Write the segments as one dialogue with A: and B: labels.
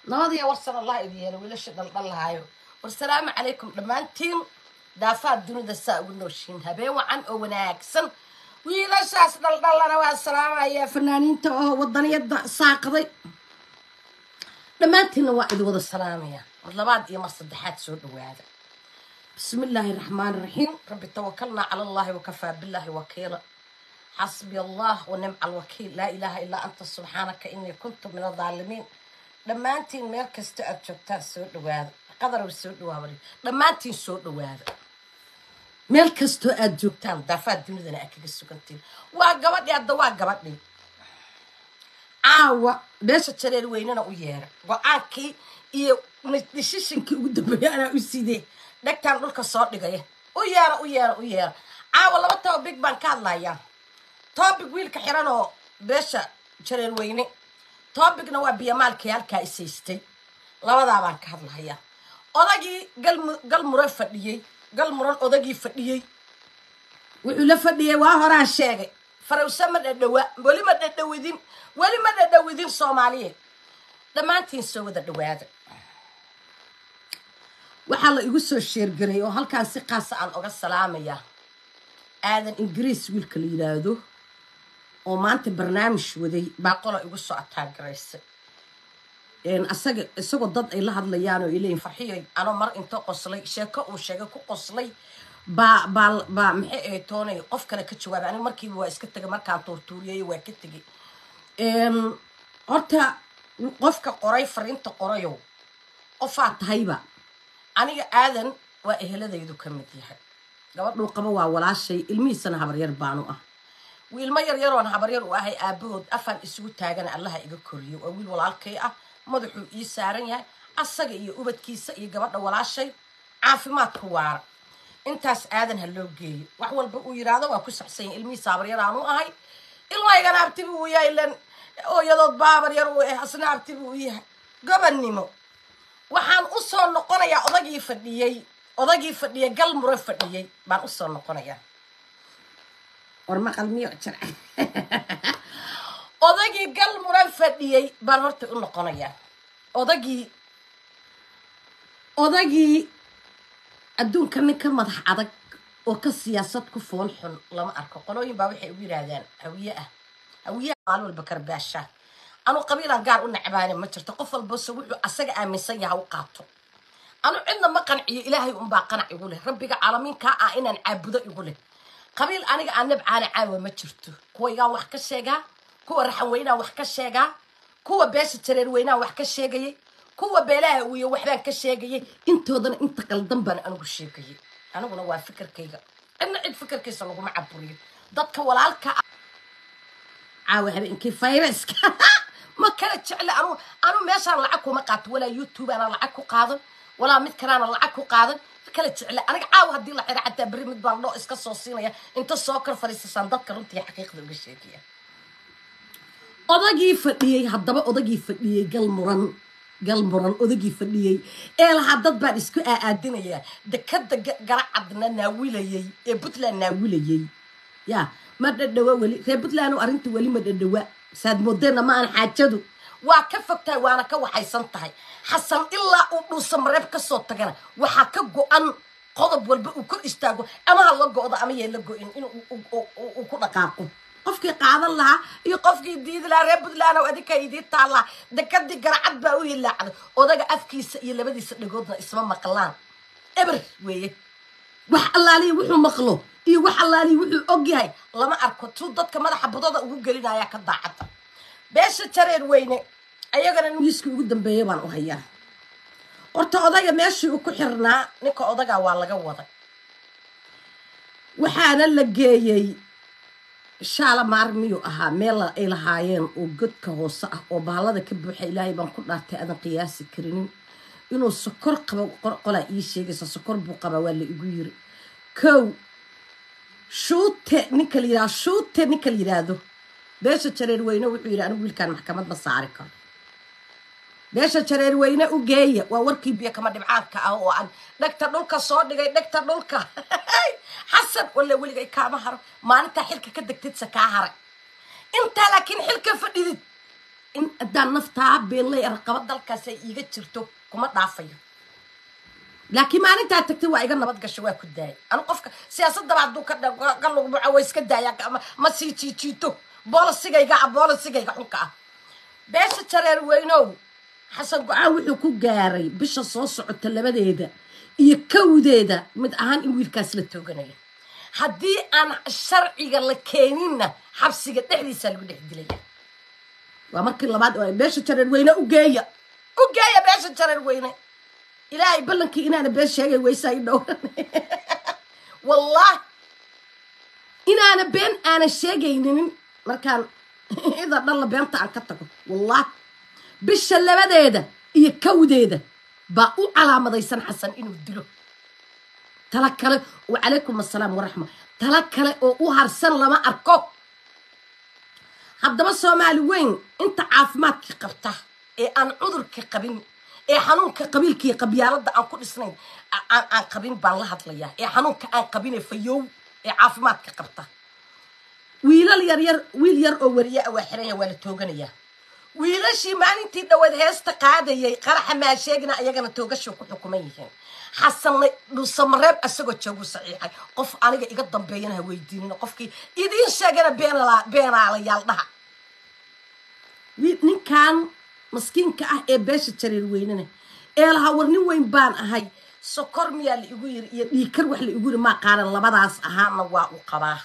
A: nabadiya warsan allah idin yeelo wiilasha dhaldhallahaayo war salaamu calaykum dhammaantiin daafaad dunida saa ugu nooshiin habeen wacan oo wanaagsan wiilashaas dhaldhallana waa salaamayaa fanaaniinta oo wadaniyada saaqday dhammaantiinna waa idin wada salaamaya mar labaad iyo mar saddexaad soo dhawaada bismi illaahi raxmaan raxiim rabbi tawakalnaa cala allahi wakafaa billaahi wakiila xasbi allah wanimca alwakiil laa ilaaha ilaa anta subxaanaka inii kuntu min adaalimiin dhammaantiin meel kasta aad joogtaan soo dhawaada qadarow soo dhawaabay dhammaantiin soo dhawaada meel kastoo aad joogtaan daafaad dunidana aad kaga sugantiin waa gabadhii hadda waa gabadhii caawa beesha jareer weynena u yeera go-aankii iyo dishishinkii ugu dambeeya anaa u sidee dhegtaan dhulka soo dhigaya u yeera u yeera u yeera caawa laba topic baan ka hadlayaa topic wiilka xiran oo beesha jareer weyne tobicna waa biyamaalkii halkaa isaystay labadaa baan ka hadlahayaa odagii galmuran fadhiyey galmuran odagii fadhiyey wuxuu la fadhiyey waa horaan sheegay farawse ma dhadhawa weli ma dhadhawidin weli ma dhadhawidin soomaaliyeed dhammaantiin soo wada dhawaada waxaa la igu soo sheergaray oo halkaan si qaasa aan oga salaamayaa aadan ingiriis wiilka la yidhaahdo oo maanta barnaamij waday baa qola igu soo ataagaraysay asaga isagoo dad ay la hadlayaan oo ay leeyihin farxiyay anoo mar inta qoslay sheeko uu sheegay ku qoslay baa baa baa maxay ahayd toonay qof kale ka jawaabay aniga markiiba waa iska tegay markaan tuurtuuriyay waa ka tegay horta qofka qoray fariinta qorayow qofaa tahayba aniga aadan waa eheladaydu ka mid yahay gabadhuu qaba waa walaashay ilmihiisana habaryar baanu ah wiilmo yaryaroon habaryar u ahay aabahood afaan isugu taagana allaha iga koriyo waa wiil walaalkay ah madaxuu ii saaran yahay asaga iyo ubadkiisa iyo gabadha walaashay caafimaadku waara intaas aadan ha loo geeyo wax walba uu yidhaahdo waa ku saxsanya ilmihiisa habaryar aanu ahay ilmaygana abtibu uu yahay ilan ooyadood baa habaryar uu ah asna abtibu u yahay gobannimo waxaan u soo noqonayaa odagii fadhiyey odagii fadhiyey galmuro fadhiyey baan usoo noqonayaa war maqal miyo jir odagii galmuran fadhiyey baan horta u noqonayaa odagii odagii adduunka nin ka madax adag oo ka siyaasad ku fool xun lama arko qolooyin baa waxay ugu yidhaahdaan hawiye ah hawiyaha maalin walba karbaashaa anuu qabiilaan gaar u necbaane ma jirto qof walbase wuxuu asaga aaminsan yaha u qaato anu cidna ma qanciyo ilaahay unbaa qanac igu leh rabbiga caalamiinkaa ah inaan caabudo igu leh qabiil aniga aan nabcaana caawa ma jirto kuwaygaan wax ka sheegaa kuwa raxan weynaan wax ka sheegaa kuwa beesha jareer weynaan wax ka sheegayay kuwa beelaha wiyo waxbaan ka sheegayay intoodana inta qaldan baan anigu sheegayay aniguna waa fikirkayga cidna cid fikirkiisa laguma caburiyo dadka walaalka caawa habeenkii fayraska ma kala jecle anu anu meeshaan lacag kuma qaato walaa youtube aanan lacag ku qaadan walaa mid kaleana lacag ku qaadan ma kala jecle aniga caawa haddii la xira xataa berri mid baan dhoo iska soo siinaya inta soo kor fadhiisasaan dadka runtii xaqiiqda uga sheegaya odagii fadhiyey haddaba odagii fadhiyey galmuran galmuran odagii fadhiyey ee lahaa dad baan isku aaadinayaa dekada garacadna naawilayey ee puntland naawilayey ya ma dhadhawa weli reer puntland arrinta weli ma dhadhawa saad moodeenna ma aan xaajadu waa ka fog tahay waana ka waxaysan tahay xasan ilaa uu dhuusa mareeb kasoo tagana waxaa ka go-an qodob walba uu kor istaago ama ha la go-do ama yee la go-in in uu ku dhaqaaqo qofkii qaadan lahaa iyo qofkii diidi lahaa reer puntland oo adinka idii taallaa dekadii garacad baa u hilaacday odaga afkiisa iyo labadiisa dhagoodna isma maqlaan eber weeye wax allaaliya wuxuu maqlo iyo wax allaaliya wuxuu ogyahay lama arko tuu dadka madaxa budada ugu gelinayaa ka daacadda beesha jareer weyne ayagana wiiskii ugu dambeeya baan u hayaa horta odaga meeshii uu ku xirnaa ninka odagaa waa laga waday waxaana la geeyey shaala maar miyuu ahaa meel ay lahaayeen oo godka hoose ah oo bahalada ka buuxa ilaahay baan ku dhaartay aadan qiyaasi karinin inuu sokor qabo qolaa ii sheegaysa sokor buu qabaa waa la igu yiri kow shuute ninka la yidhahdo shuute ninka la yidhaahdo beesha jareer weyne wuxuu yidhi anigu wiilkaan maxkamad ma saari karo beesha jareer weyne u geeya waa warkii biyo kama dhibcaanka ah oo aan dhegta dhulka soo dhigay dhegta dhulka xasan walla weligay kaama haro maalintaa xilka ka degtidsa kaa haray intaa laakiin xilka fadhidid in haddaan naftaa beenley raqaba dalkaas ay iiga jirto kuma dhaafayo laakiin maalintaa tagtay waa iga nabad gasho waa ku daayay anu qofka siyaasadaba hadduu ka ka lugbuco waa iska daaya ma sii jiijiito boolisigayga ah boolisigayga xunka ah beesha jareer weynow xasan go-aan wuxuu ku gaaray bisha soo socota labadeeda iyo kawdeeda mid ahaan in wiilkaas la tooganayo haddii aan sharciga la keeninna xabsiga dhexdiisaa lagu dhex dilaya waa markii labaad oo beesha jareer weyne ugeeya ugeeya beesha jareer weyne ilaahay ballankii inaana been sheegay weysaa i dhowran wallahi inaana been aana sheegaynin markaan ida dhalla beenta aan ka tago wallahi bisha labadeeda iyo kawdeeda baa u calaamadaysan xasan inuu dilo tala kale wacalaykum assalaam waraxma tala kale oo u harsan lama arko haddaba soomaali weyn inta caafimaadkii qabta ee aan cudurka qabin ee xanuunka qabiilkaiyo qabyaalada aan ku dhisnayn aan qabin baan la hadlayaa ee xanuunka aan qabine fayow ee caafimaadka qabta wiilal yaryar wiil yar oo wariye a waa xiranya waa la tooganayaa wiilashii maalintii dhawaed heesta qaadayay qaraxa maa sheegina ayagana toogasho ku xukuman yihiin xasanna dhuusamareeb asagoo joogu saxiixay qof aniga iga dambeeyana ha weydiinin qofkii idiin sheegana beenaalayaal dhaha ninkan maskiinka ah ee beesha jareer weynena ee lahaa war nin weyn baan ahay sokor miyaa la igu yiri iyo dhiikar wax la igu yiri maa qaaran labadaas ahaana waa u qabaa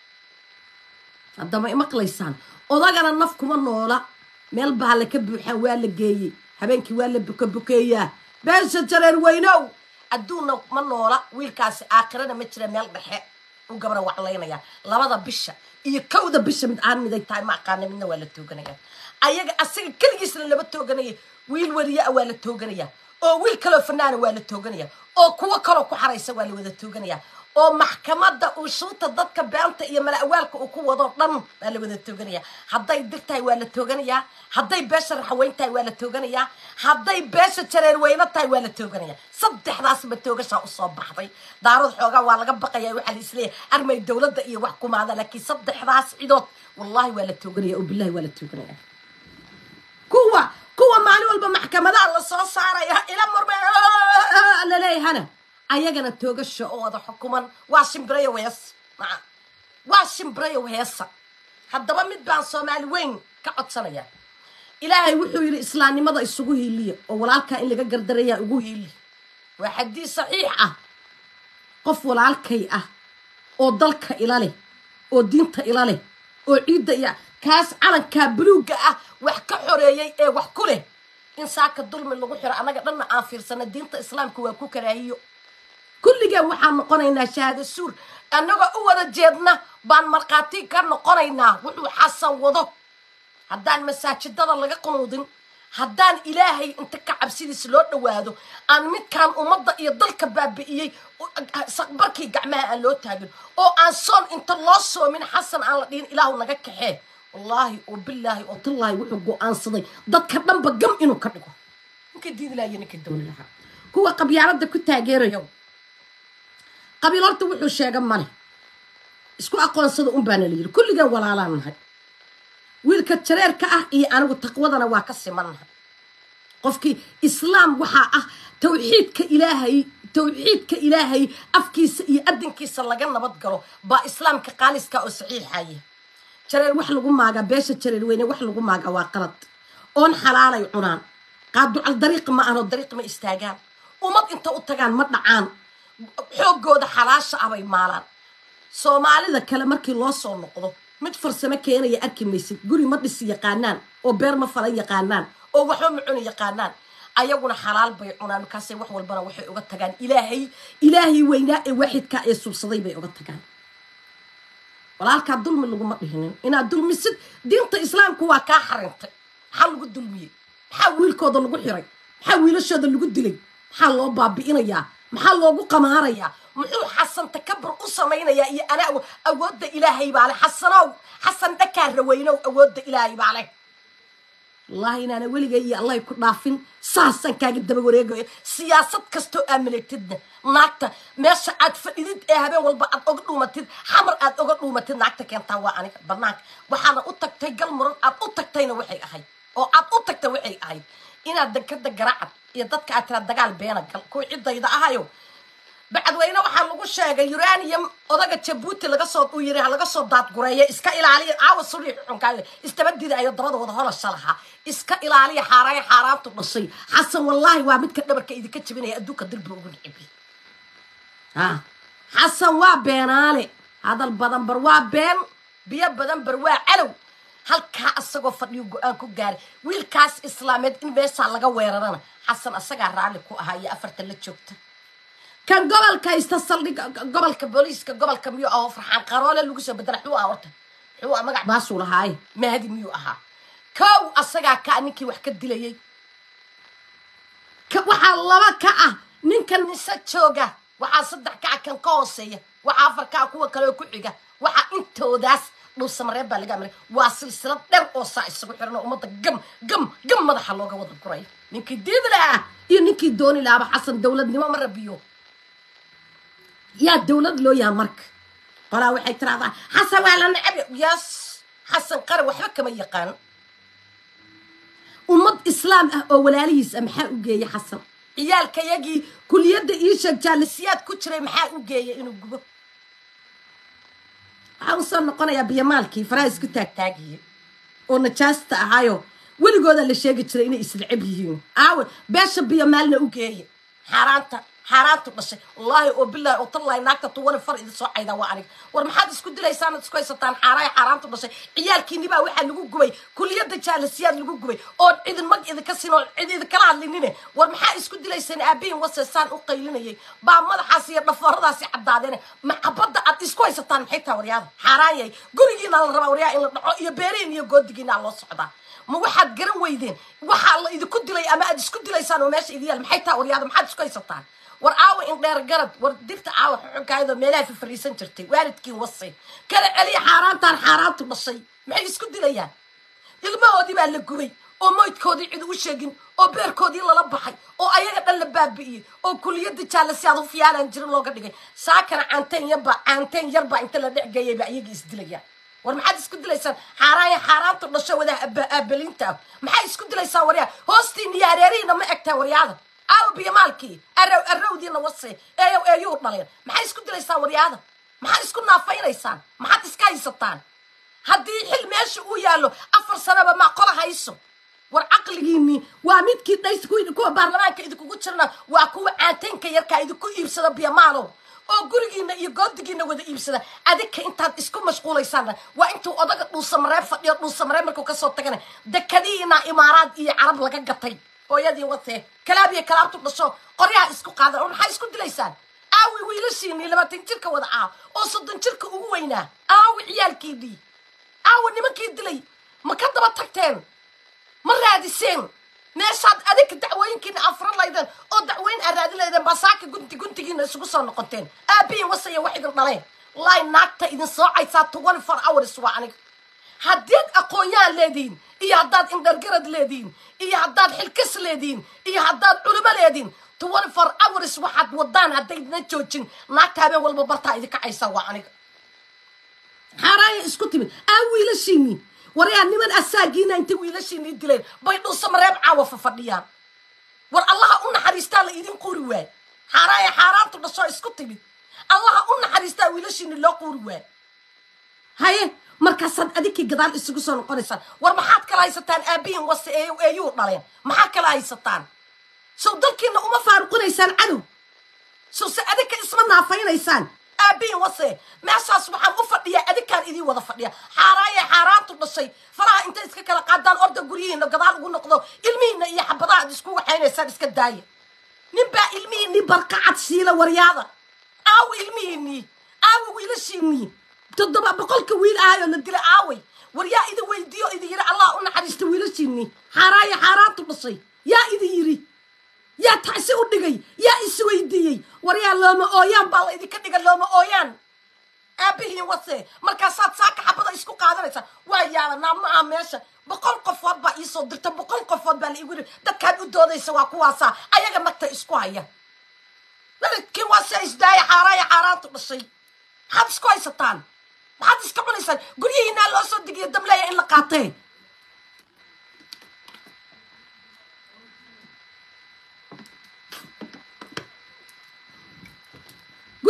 A: haddama imaqlaysaan odagana naf kuma noola meel bahala ka buuxaa waa la geeyey habeenkii waa la bukabukeeyaa beesha jareer weynow adduunna ma noola wiilkaasi aakhirana ma jira meel dhexe u gabra waclaynaya labada bisha iyo kowda bisha mid aan miday tahay ma aqaana midna waa la tooganaya ayaga asaga keligiisna lama tooganaya wiil wariye a waa la tooganaya oo wiil kaloo fanaana waa la tooganaya oo kuwo kaloo ku xaraysa waa la wada tooganaya oo maxkamadda uu shuuta dadka beenta iyo mala-awaalka uu ku wado dhan waa la wada tooganaya hadday dir tahay waa la tooganayaa hadday beesha raxweyn tahay waa la tooganayaa hadday beesha jareer weyno tahay waa la tooganaya saddexdaasba toogashaa usoo baxday daarood xoogaa waa laga baqaya waxaa la isleeyahay armay dowladda iyo wax kumaada laakiin saddexdaas cidood wallahi waa la tooganaya oo billahi waa la tooganaya kuwa kuwa maalin walba maxkamadaha lasoo saaraya ila murme laleeyahana ayagana toogasha oo wada xukuman waa shimbirayo hees maa waa shimbirayo heesa haddaba mid baan soomaali weyn ka codsanaya ilaahay wuxuu yidhi islaamnimada isugu hiiliya oo walaalkaa in laga gardarayaa ugu hiili waa xadiis saxiix ah qof walaalkay ah oo dalka ila leh oo diinta ila leh oo ciidda iyo kaas calankaa buluugga ah wax ka xoreeyey ee wax ku leh in saaka dulmi lagu xiro annaga dhanna aan fiirsana diinta islaamka waa ku karaahiyo kulligeen waxaan noqonaynaa shahaado suur annagoo u wada jeedna baan markhaati ka noqonaynaa wuxuu xasan wado haddaan masaajidada laga qunuudin haddaan ilaahay inta ka cabsidiisa loo dhowaado aan midkaan ummadda iyo dalka baabi'iyey saqbarkii gacmaha aan loo taagin oo aan soon inta loo soomin xasan aan la dhihin ilaahu naga kaxee wallaahi oo bilaahi oo tallaahi wuxuu go-aansaday dadka dhanba gam inuu ka dhigo ninka diidi lahayo ninka dooni lahaa kuwa qabyaaladda ku taageerayo qabiil horta wuxuu sheega male isku aqoonsada un baana la yidhi kulligeen walaalaan nahay wiilka jareerka ah iyo anigu taqwadana waa ka simannahay qofkii islaam waxaa ah tawxiidka ilaahay tawxiidka ilaahay afkiisa iyo adinkiisa laga nabad galo baa islaamka qaaliska oo saxiixaya jareer wax lagu maagaa beesha jareer weyne wax lagu maagaa waa qalad oon xalaalay cunaan qaaducal dariiq ma ahanoo dariiq ma istaagaan ummad inta u tagaan ma dhacaan xooggooda xalaasha ah bay maalaan soomaalida kale markii loo soo noqdo mid farsamo keenaya arki maysid guri ma dhisi yaqaanaan oo beer ma falan yaqaanaan oo waxba ma cuni yaqaanaan ayaguna xalaal bay cunaan markaasay wax walbana waxay uga tagaan ilaahay ilaahay weynaa ee waaxidkaa ee subsaday bay uga tagaan walaalkaa dulmi laguma dhihinin inaad dulmisid diinta islaamku waa kaa xarintay maxaa lagu dulmiyey maxaa wiilkooda lagu xiray maxaa wiilashooda lagu dilay maxaa loo baabi'inayaa maxaa loogu qamaarayaa muxuu xasan takabur u samaynayaa iyo ana awoodda ilaahay baa leh xasanow xasan dhakaa raweynow awoodda ilaahay baa leh wallahi inaana weligay iyo allahay ku dhaafin saasaan kaaga daba wareegayo siyaasad kastoo aa maleegtidna naagta meesha aad fadhidid ee habeen walba aad oga dhuumatid xamar aad oga dhuumatid naagta keentaa waa aniga banaanka waxaana u tagtay gal muran aad u tagtayna waxay ahayd oo aad u tagta waxay ahayd inaad dekada garacad iyo dadka aad tiraa dagaal beena gal kuwa ciddayda ahayo bacadweyne waxaa lagu sheegay uranium odaga jabuuti laga soo uu yiri ha laga soo daadgureeya iska ilaaliya caawa sulii xunkaayo istabadida ayo dabadooda holosha lahaa iska ilaaliya xaaraayo xaaraantu dhashay xasan wallaahi waa midka dhabarka idinka jebinaya adduunka dilba ugu nicibi ha xasan waa beenaale hadal badan bar waa been biyo badan bar waa calow halkaa asagoo fadhiyo go-aan ku gaaray wiilkaas islaameed in meeshaa laga weerarana xasan asagaa raalli ku ahaa iyo afartan la joogta kan gobolka haysta saldhiga gobolka booliiska gobolka miyuu aho farxaan qaroole lagu soo bedela xuu ah horta xuu ah magac baasuu lahaaye mahadi miyuu ahaa kow asagaa ka ah ninkii wax ka dilayay ka- waxaa laba ka ah ninkan mise jooga waxaa saddex ka ah kan ka hooseeya waxaa afar ka ah kuwa kale oo ku xiga waxaa intoodaas dhulsamareeb baa laga amray waa silsilad dher oo saa isugu xiran oo ummadda gam gam gam madaxa looga wada guray ninkii diidi lahaa iyo ninkii dooni lahaaba xasan dowladnimo ma rabiyo yaa dowlad loo yaha marka qolaa waxay tiraahdaa xasan waa la necab yes xasan qaran waxba kama yaqaan ummad islaam ah oo walaalihiis ah maxaa u geeyay xasan ciyaalkayagii kuliyadda ii sheeg jaalisiyaad ku jiray maxaa u geeyay inuu gubo waxaa usoo noqonayaa biyamaalkii faraha isku taagtaagiyey oo najaasta ahaayo weligooda la sheegi jiray inay isnacab yihiin aawe beesha biyamaalna u geeye xaaraanta xaaraantu dhashay wallaahi oo bilaahi oo tallahi naagta tuwani far idin soo caydaa waa aniga war maxaad isku dilaysaan ad isku haysataan xaaraaya xaaraantu dhashay ciyaalkiini baa waxaa lagu gubay kuliyadda jaalisiyaad lagu gubay oo cidin mag idinka siin oo cid idinkala hadlinine war maxaa isku dilaysaan aabihin waseesaan u qaylinayay baa madaxaas iyo dhafooradaasi caddaadeen macabadda aad isku haysataan maxay taha waryaada xaaraan yahay gurigiina la rabaa waryaa in la dhaco iyo beerihin iyo goodigiina loo socdaa ma waxaad garan weydeen waxaa la idinku dilay ama aad isku dilaysaan oo meesha idin yaal maxay taha waryaada maxaad isku haysataan war aawa in dheer garad war dirta aawa xuxunkaayadoo meelaha fafariisan jirtay waalidkiin wasay kala celiya xaaraantaan xaaraantu dhashay maxay isku dilayaan ilmahoodii baa la gubay oo moydkoodii cid u sheegin oo beerkoodii lala baxay oo ayaga dhan la baabi'iyey oo kuliyadda jaalla si aad u fiyaalaan jirin looga dhigay saakana caanteen yarbaa caanteen yarbaa inta la dhexgeeyay ba iyagii isdilayaan war maxaad isku dilaysaan xaaraaya xaaraantu dhasho wadaa aabalinta ah maxaa isku dilaysaan waryaa hoostiina iyo hareerihiina ma egtaa waryaada aawa biyamaalkii arow arowdiina wase eeyow eeyuu dhaleen maxaa isku dilaysaan waryaada maxaad isku naafaynaysaan maxaad iska haysataan haddii xil meesha uu yaallo afar sanaba maa qola hayso war caqligiinii waa midkii dhays ku- kuwa baarlamaanka idinkugu jirna waa kuwa caanteynka yarkaa idinku iibsada biyamaalow oo gurigiina iyo goodigiina wada iibsada adinka intaad isku mashquulaysaanna waa intuu odaga dhuusamareeb fadhiyo dhuusamareeb markuu kasoo tagana dekadiina imaaraad iyo carab laga gatay hooyadii watee kalaab iyo kalaabtu dhasho qoryaha isku qaadan oo maxaa isku dilaysaan aawi wiilashiinii labaatan jirka wada ah oo soddon jirka ugu weynaa aawi ciyaalkiinii aawi nimankii dilay ma ka daba tagteen ma raadiseen meeshaad adinka dacwooyinkiina afran laydeen oo dacwooyin aad raadin laydeen baa saaka gunti guntigiina isugu soo noqoteen aabihin wasaya wax idin dhaleen wallaahi naagta idin soocaysaa twenty four hours waa aniga haddaad aqoon-yahan leedihiin iyo haddaad indhargarad leedihiin iyo haddaad xilkas leedihiin iyo haddaad culimo leedihiin twenty four hours waxaad wadaan haddaydna joojin naagta habeen walba bartaa idinka caysaa waa aniga xaaraaya isku timid aa wiilashiinii waryaa niman asaagiina intay wiilashiinii dileen bay dhuusamareeb caawa fafadhiyaan war allaha u naxariistaa la idin quri waay xaaraaya xaaraantu dhashoo isku timid allaha u naxariistaa wiilashiinii loo quri waay haye markaasaad adinkii gadaal isugu soo noqonaysaan war maxaad kala haysataan aabihin wase ee eeyuu dhaleen maxaa kala haysataan sow dalkiina uma faaruqinaysaan cadow sow se adinka isma naafaynaysaan aabihin wase meeshaas waxaan u fadhiyaa adinkaan idiin wada fadhiya xaaraaya xaaraantu dhashay faraha intay iska kala qaadaan orda guryihiina gadaal ugu noqdo ilmihiina iyo xabadaha ad isku waxaynaysaan iska daaya ninbaa ilmihiinii barqacad siila waryaada aawi ilmihiinii aawi wiilashiinii toddoba boqolka wiil ahayoo la dilay aaway war yaa idin weydiiyo idin yidhi allah u naxariista wiilashiinii xaaraaya xaaraantu dhashay yaa idin yidhi yaa tacsi u dhigay yaa isweydiiyey war yaa looma ooyaan baa la idinka dhiga looma ooyaan aabihiin wase markaasaad saaka xabada isku qaadanaysaa waa yaalanaa ma aha meesha boqol qofood baa iisoo dirta boqol qofood baa la igu yidhi dadkaad u doodaysa waa kuwaasaa ayaga nagta isku haya naridkii wase isdaaya xaaraaya xaaraantu dhashay maxaad isku haysataan maxaad iska cunaysaan guryihiinaa loo soo digiyo damleeya in la qaatee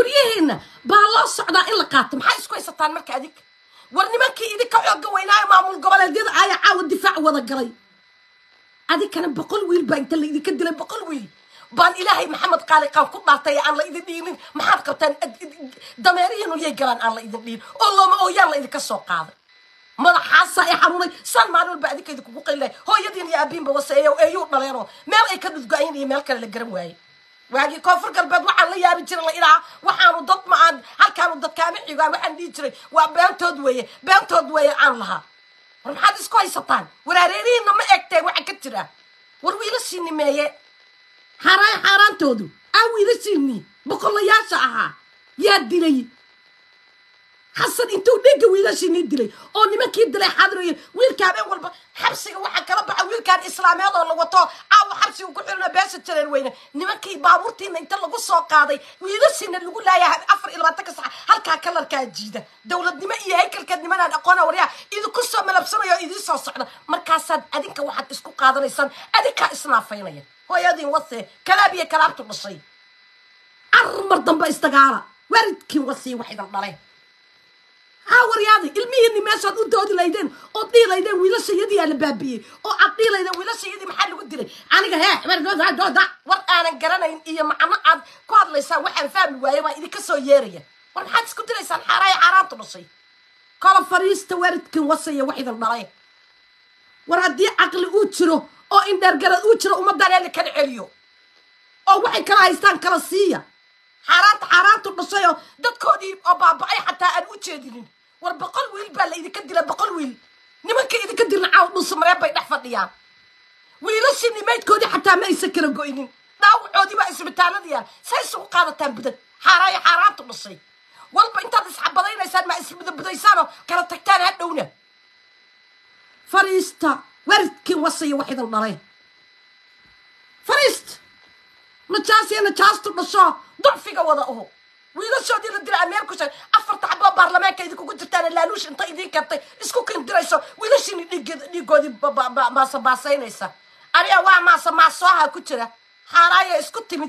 A: guryaheena baa loo socdaa in la qaato maxaa isku haysataan marka adig war nimankii idinka xooga weynaayo maamul goboleedyada ayaa caawa difaac wada galay adikana boqol wiil baa inta la idinka dilay boqol wiil baan ilaahay maxamed qaaliqaan ku dhaartay aan la idin dhiinin maxaad qabtaan dameerihiinu yay galaan aan la idin dhiin oo looma ooyaan la idinka soo qaaday madaxaasaa i xanuunay saan maalin walba adinka idinkugu qaylay hooyadiin iyo aabiinba waseeyo eeyuu dhaleenoo meel ay ka dhudgo-ayn iyo meel kale la garan waayey waagii koonfur galbeed waxaan la yaabi jiray la idhaha waxaanu dad ma aan halkaanu dadkaama xigaa waxaan dhihi jiray waa beentood weeye beentood weeye aan lahaa war maxaad isku haysataan waraareerihiinna ma egteen waxa ka jira war wiilashiini meeye xaaraan xaaraantoodu aa wiilashiinii boqolayaasha ahaa yaa dilay xasan intuu dhega wiilashiinii dilay oo nimankii dilay xadiraya wiilka habeen walba xabsiga waxaa kala baxa wiilkaan islaameed oo la wato caawa xabsiga ku xirina beesha jareen weyne nimankii baabuurtiina inta lagu soo qaaday wiilashiina lagu laayahay afar iyo labaatanka sax halkaa kalarkaa jiida dowladnimo iyo haykalkeed nimanaan aqoona waryaa idinku soo malabsanayo oo idiin soo socda markaasaad adinka waxaad isku qaadanaysaan adinkaa isnaafaynaya hooyadiin wase kalaab iyo kalaabtu dhashay armar dambe isdagaala waalidkii wasii wax idan dhaleen haa waryaadi ilmihiini meeshaad u doodi laydeen ood dhihi laydeen wiilashayadiyaa la baabiyey oo aad dhihi laydeen wiilashayadii maxaa lagu dilay aniga hee dooda war aanan garanayn iyo macno aad ku hadlaysaan waxaan fahmi waaye baa idinka soo yeeraya war maxaad isku dilaysaan xaaraaya xaaraantu dhashay kala fariista waalidkin wasaya wax idan dhalay war haddii caqli uu jiro oo indheergarad uu jiro ummaddan eeli kala celiyo oo waxay kala haystaan kala siiya xaaraanta xaaraantu dhashayoo dadkoodii oo baaba-ay xataa aan u jeedinin war boqol wiil baa la idinka dila boqol wiil nimanka idinka dilna caaw dhuusamareen bay dhex fadhiyaan wiilashii nimaydkoodii xataa ma aysan kala goynin dhaawacoodii baa isbitaaladiyaan say isugu qaadataan budad xaaraayo xaaraantu dhashay walba intaad isxabadaynaysaan ma isbudabudaysaanoo kala tagtaan hadhowna fariista waridkii wasaya wax idan dhalay fariist najaasiya najaastu dhasho ducfiga wada aho wiilashoodii la dila ameel ku sheeg afarta xaboo baarlamaanka idinkugu jirtaan laaluush inta idiin keentay isku kindirayso wiilashiini dhiiggeed dhiigoodii maasabaasaynaysa aniga waa maasa maasooha ku jira xaaraaya isku timid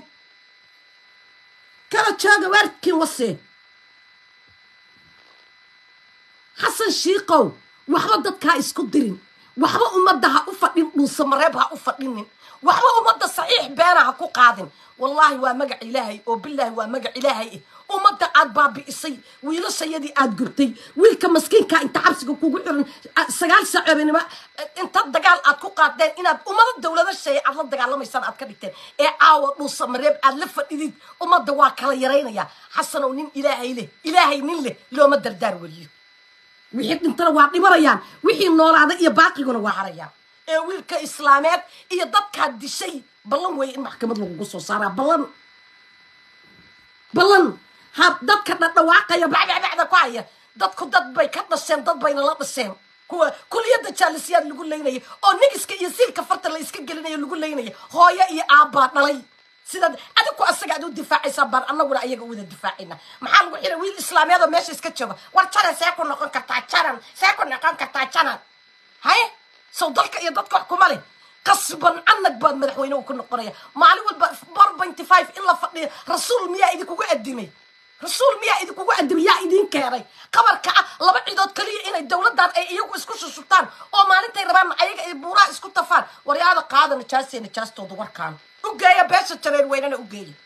A: kala jooga waaridkiin wasee xasan shiikow waxba dadkaa isku dirin waxba ummadda ha u fadhin dhuusamareeb ha u fadhinin waxba ummadda saxiix beena ha ku qaadin wallaahi waa magac ilaahay oo bilaahi waa magac ilaahay eh ummadda aad baabi'isay wiilashayadii aad gubtay wiilka maskiinkaa inta xabsiga kugu xiran sagaal saacoobinimo inta dagaal aad ku qaadeen inaad ummado dowlado sheeye aad la dagaalamaysaan aad ka dhigteen ee caawa dhuusamareeb aad la fadhidid ummadda waa kala yaraynayaa xasanow nin ilaahay leh ilaahay nin leh looma dardaar weliyo wixii dhintana waa dhimanayaan wixii noolaaday iyo baaqiguna waa harayaan ee wiilka islaameed iyo dadkaa dishay ballan weeye in maxkamad lagugu soo saaraa ballan ballan ha dadka dhadhawaaqaya bacbacbacda ku haya dadku dad bay ka dhasheen dad bayna la dhasheen kuwa kuliyadda jaalisiyaad lagu leynaya oo nigiska iyo siilka farta la iska gelinayo lagu leynaya hooyo iyo aabbaa dhalay sidaad adiku asaga ad u difaacaysaa baan anaguna ayaga wada difaacayna maxaa lagu xiray wiil islaameed oo meesha iska jooga war janan see ku noqon kartaa janan see ku noqon kartaa janan haye sow dalka iyo dadka wax kuma leh qasban canag baad madaxweyne ku noqonaya maalin walba four pointy five in la fadhiyo rasuul miyaa idinkugu adimay rasuul miyaa idinkugu adimay yaa idiin keenay qabarka ah laba cidood kaliya inay dowladdan ay iyagu isku shushubtaan oo maalintay rabaan ayaga ay buuraha isku tafaan waryaada qaada najaasiya najaastooda warkaan ugeeya beesha jareen weynana ugeeya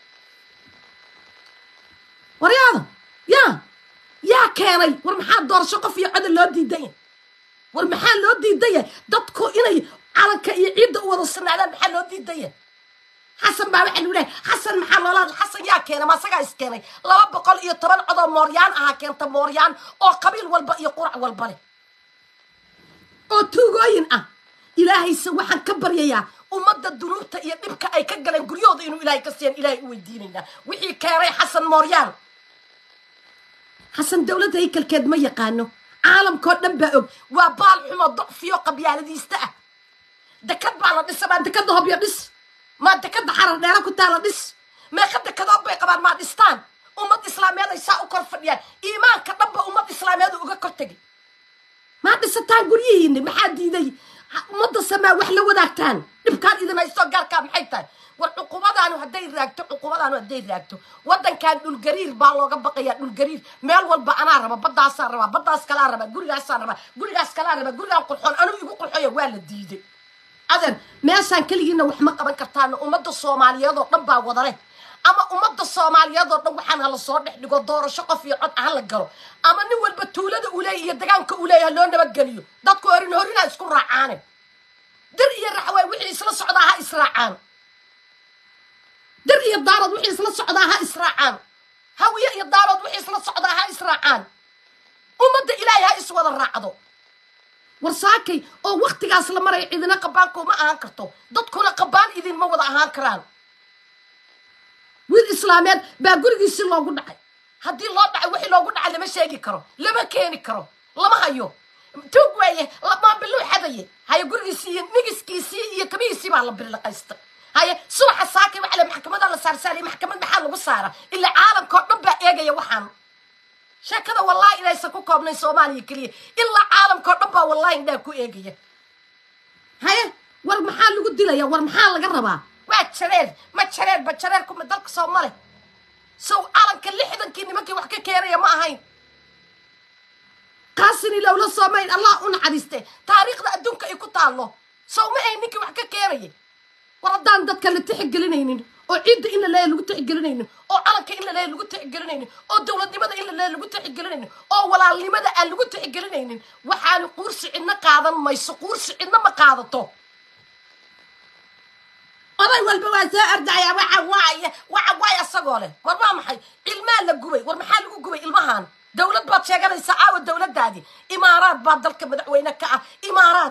A: waryaada yaa yaa keenay war maxaa doorasho qof iyo codol loo diidanya war maxaa loo diidaya dadku inay calanka iyo ciidda u wada sinaadaan maxaa loo diidaya xasan baa waxaa lagu lehay xasan maxaa loola xasan yaa keena ma asagaa is keenay laba boqol iyo toban codoo mooryaan ahaa keenta mooryaan oo qabiil walba iyo qurac walba leh oo tuugooyin ah ilaahayse waxaan ka baryayaa ummadda dunuubta iyo dhibka ay ka galeen guryahooda inuu ilaahay ka siiyan ilaahay u weydiinaynaa wixii keenay xasan mooryaan xasan dowladda haykalkeed ma yaqaano caalamkao dhan baa og waa baal xumo docfiyo qabyaaladiista ah dekad baa la dhisa maa dekadda hobyo dhis maa dekadda xarar dheera ku taala dhis meeqa dekadood bay qabaan maa dhistaan ummad islaameed ay saa u kor fadhiyaan iimaanka dhanba ummad islaameed uga kor tegay maa dhisataan guryihiinni maxaa diiday ummadda samaa wax la wadaagtaan dhibkaan idin haysto gaarkaa maxay tahay war cuqubadaanu hadday raagto cuqubadaanu hadday raagto waddankan dhulgariir baa looga baqayaa dhulgariir meel walba anaa raba baddaasaan rabaa baddaas kalaa rabaa gurigaasaan rabaa gurigaas kalaa rabaa gurigaan qurxoon anigu igu qurxoya waa la diiday adeer meeshaan keligiina wax ma qaban kartaana ummadda soomaaliyeed oo dhan baa wadale ama ummadda soomaaliyeed oo dhan waxaan hala soo dhex dhigo doorasho qof iyo cod hala galo ama nin walba tuulada uu leeyahy iyo degaanka uu leeyahay loo nabadgeliyo dadku horin horina isku raacaane dir iyo raxwaay wixii isla socdaa ha israacaan dir iyo daarood wixii isla socdaa ha israacaan hawiye iyo daarood wixii isla socdaa ha israacaan ummadda ilaahay ha iswada raacdo war saakay oo waktigaas la maraya cidina qabaanku ma ahaan karto dadkuna qabaan idinma wada ahaan karaan wiil islaameed baa gurigiisi loogu dhacay haddii loo dhacay wixii loogu dhacay lama sheegi karo lama keeni karo lama hayo tuug waaye maambiluu xadaye haye gurigiisii iyo nigiskiisii iyo kabihiisii baa la birilaqaystay haye subaxa saakay waxa le maxkamada la saarsaaraya maxkamad maxaa lagu saara ilaa caalamka oo dhan baa eegaya waxaan sheekada wallahi inaysan ku koobnayn soomaaliya keliya ilaa caalamka oo dhan baa wallahi indhaa ku eegaya haye war maxaa lagu dilaya war maxaa laga rabaa waa jareer ma jareer ba jareer kuma dalka soo male sow calanka lixdankii nimankii wax ka keenaya ma ahayn kaasini lowla soomayn allah u naxariiste taariikhda adduunka ay ku taallo sow ma ahayn ninkii wax ka keenaya war haddaan dadka la tixigelinaynin oo ciidda in la leeya lagu tixigelinaynin oo calanka in la leeya lagu tixigelinaynin oo dowladnimada in la leeya lagu tixigelinaynin oo walaalnimada aan lagu tixigelinaynin waxaanu quursi cidna qaadan mayso quursi cidna ma qaadato oday walba waa soo ordaya waxa waaye waxa waaye asagoo leh war waa maxay ilmaa la gubay war maxaa lagu gubay ilmahan dowlad baad sheeganaysaa aawa dowladdaadii imaaraad baa dalka madaxweyne ka ah imaaraad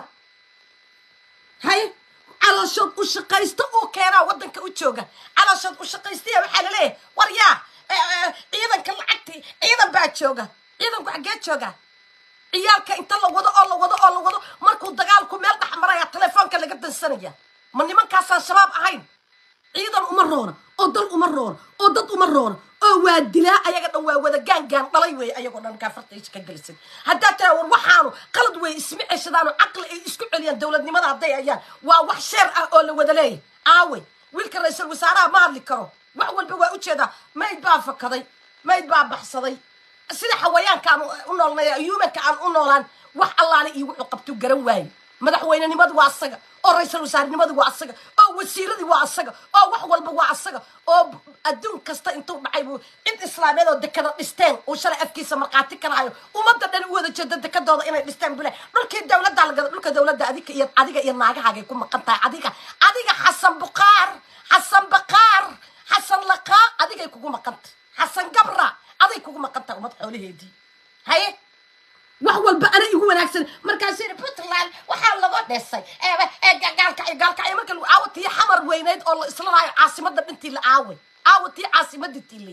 A: haye calooshood u shaqaysto uu keenaa waddanka u jooga calooshood u shaqaystaya waxaa laleeyahay war yaa ciidanka lacagtii ciidan baa jooga ciidanku xaggee jooga ciyaalka inta la wado oo la wado oo la wado markuu dagaalku meel dhex maraya telefoonka laga dansanaya ma nimankaasaan shabaab ahayn ciidan uma roona oo dal uma roona oo dad uma roona oo waa dilaa ayaga dhan waa wada gaangaan dhalay weeye ayagoo dhan kaafartaysa ka gelisan haddaa tira war waxaanu qalad weeye isma ceshadaano caqli ay isku celiyaan dowladnimada hadday ayaan waa wax sheer ah oo la wada leeyahy aawe wiilka ra-iisul wasaaraha ma hadli karo wax walba waa ujeedaa mayd baa fakaday mayd baa baxsaday sida xawayaanka aan u noolnay humanka aan u noolaan wax allaale iyo wuxuu qabtuu garan waaye madaxweynenimadu waa asaga oo ra-iisul wasaarenimadu waa asaga oo wasiiradii waa asaga oo wax walba waa asaga oo adduun kasta intuu dhacay buu cid islaameed oo dekada dhisteen uu shalay afkiisa markhaati ka lahayo ummadda dhan u wada jeeda dekadooda inay dhisteen bule dhulkii dowladda lagada dhulka dowladda adiga iyo adiga iyo naagahaagay ku maqan tahay adiga adiga xasan bukaar xasan bakaar xasan laqaa adigay kugu maqan tahay xasan gabra aday kugu maqan tahay ummad xoolaheedii haye wax walba ana igu wanaagsan markaasuu yidhi puntland waxaa lagu dhisay gaalkacyo gaalkacyo marka lagu aawo tii xamar weyneyd oo la isla lahayo caasimadda dhintii la aaway aawo tii caasimadii tiilay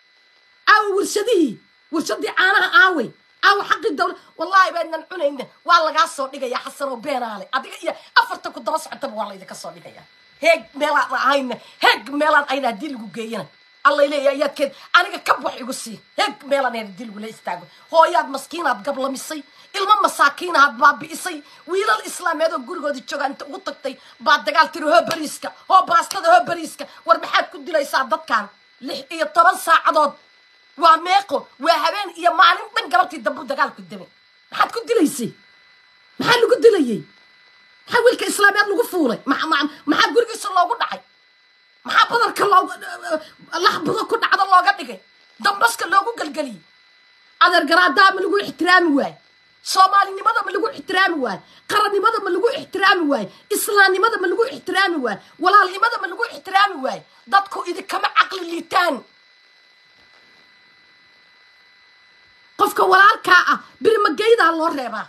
A: aawo warshadihii warshadii caanaha aaway aawo xaqii dawla wallahi baadnan cunayna waa lagaa soo dhigaya xasan oo beenaale adiga iyo afarta ku daba socotaba waa laydinka soo dhigaya heeg meelaan ahayna heeg meelaan ayna haddii lagu geeyana allay leeya ayaadkeed aniga kab wax igu sii heeg meelaan ayna haddii lagula istaago hooyaad maskiinaad gablamisay ilmo masaakiinahaad baabi'isay wiilal islaameed oo gurigooda joogaa inta ugu tagtay baad dagaal tiri hoo bariiska hoo baastada hoo bariiska war maxaad ku dilaysaa dadkan lix iyo toban saacadood waa meeqo waa habeen iyo maalin dhan gabartii dambu dagaalku damay maxaad ku dilaysay maxaa lagu dilayey maxaa wiilka islaameed lagu fuulay maxaa gurigiisa loogu dhacay maxaa badarka loogu laxbudo ku dhacdo looga dhigay dambaska loogu gelgeliyey adeer garaadaa ma lagu ixtiraami waaye soomaalinimada ma lagu ixtiraami waaye qarannimada ma lagu ixtiraami waaye islaamnimada ma lagu ixtiraami waaye walaalnimada ma lagu ixtiraami waaye dadku idinkama caqli liitaan qofka walaalkaa ah birimageydaa loo reebaa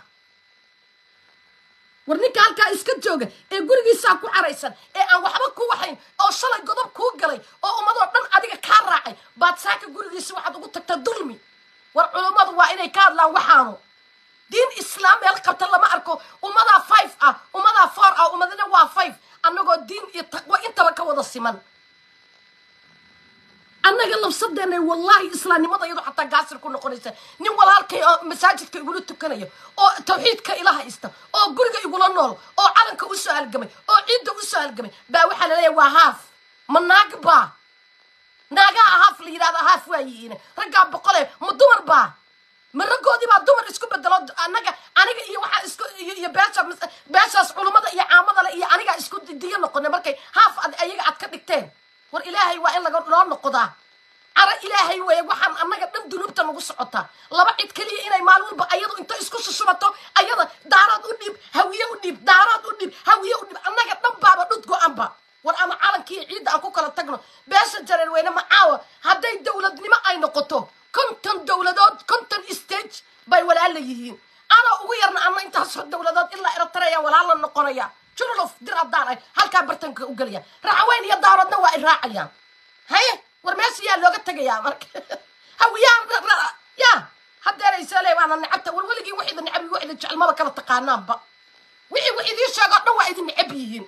A: war ninka halkaa iska jooga ee gurigiisaa ku caraysan ee aan waxba ku waxayn oo shalay godob kuu galay oo ummadoo dhan adiga kaa raacay baad saaka gurigiisa waxaad ugu tagtaa dulmi war culummadu waa inay ka hadlaan waxaanu diin islaam meel qabta lama arko ummadaa five ah ummadaa four ah ummadina waa five annagoo diin iyo taqwo intaba ka wada siman annaga labsadeenay wallaahi islaamnimada iyadoo xataa gaasir ku noqonaysa nin walaalkay oo masaajidka igula tukanayo oo tawxiidka ila haysta oo guriga igula nool oo calanka usoo halgamay oo ciidda usoo halgamay baa waxaa laleeyahay waa haaf ma naag baa naagaha haaf la yidhahda haaf waa yihiin raggaa boqole ma dumar baa ma raggoodii baa dumar isku bedelo anaga aniga iyo waxaa isku iyo iyo beesha beeshaas culummada iyo caamada le iyo aniga isku diyo noqonay markay haaf ad ayaga aad ka dhigteen war ilaahay waa in laga loo noqdaa cara ilaahay weeye waxaan annaga dhan dunuubta nagu socotaa laba cid keliya inay maalin walba ayadu inta isku sushubato ayada daaraad u dhiib hawiye u dhiib daaraad u dhiib hawiye u dhiib annaga dhan baaba dhud go-anba war ama calankii ciidda aan ku kala tagno beesha jareer weyne macaawa hadday dowladnimo ay noqoto konton dowladood konton stage bay walaala yihiin anoo ugu yarna ama intaasoo dowladood ilaa eritreya walaala noqonaya jurlof dir haddaan ay halkaa bartanka u gelaya raxaweyn iyo daaroodna waa ay raacayaan haye war meesha yaa looga tegayaa marka hawiyaa ya hadeeraysa le waana necabta war weligii wax idin necab wax idin jecel maba kala taqaanaanba wixii wax idiin sheego o dhan waa idin necab yihiin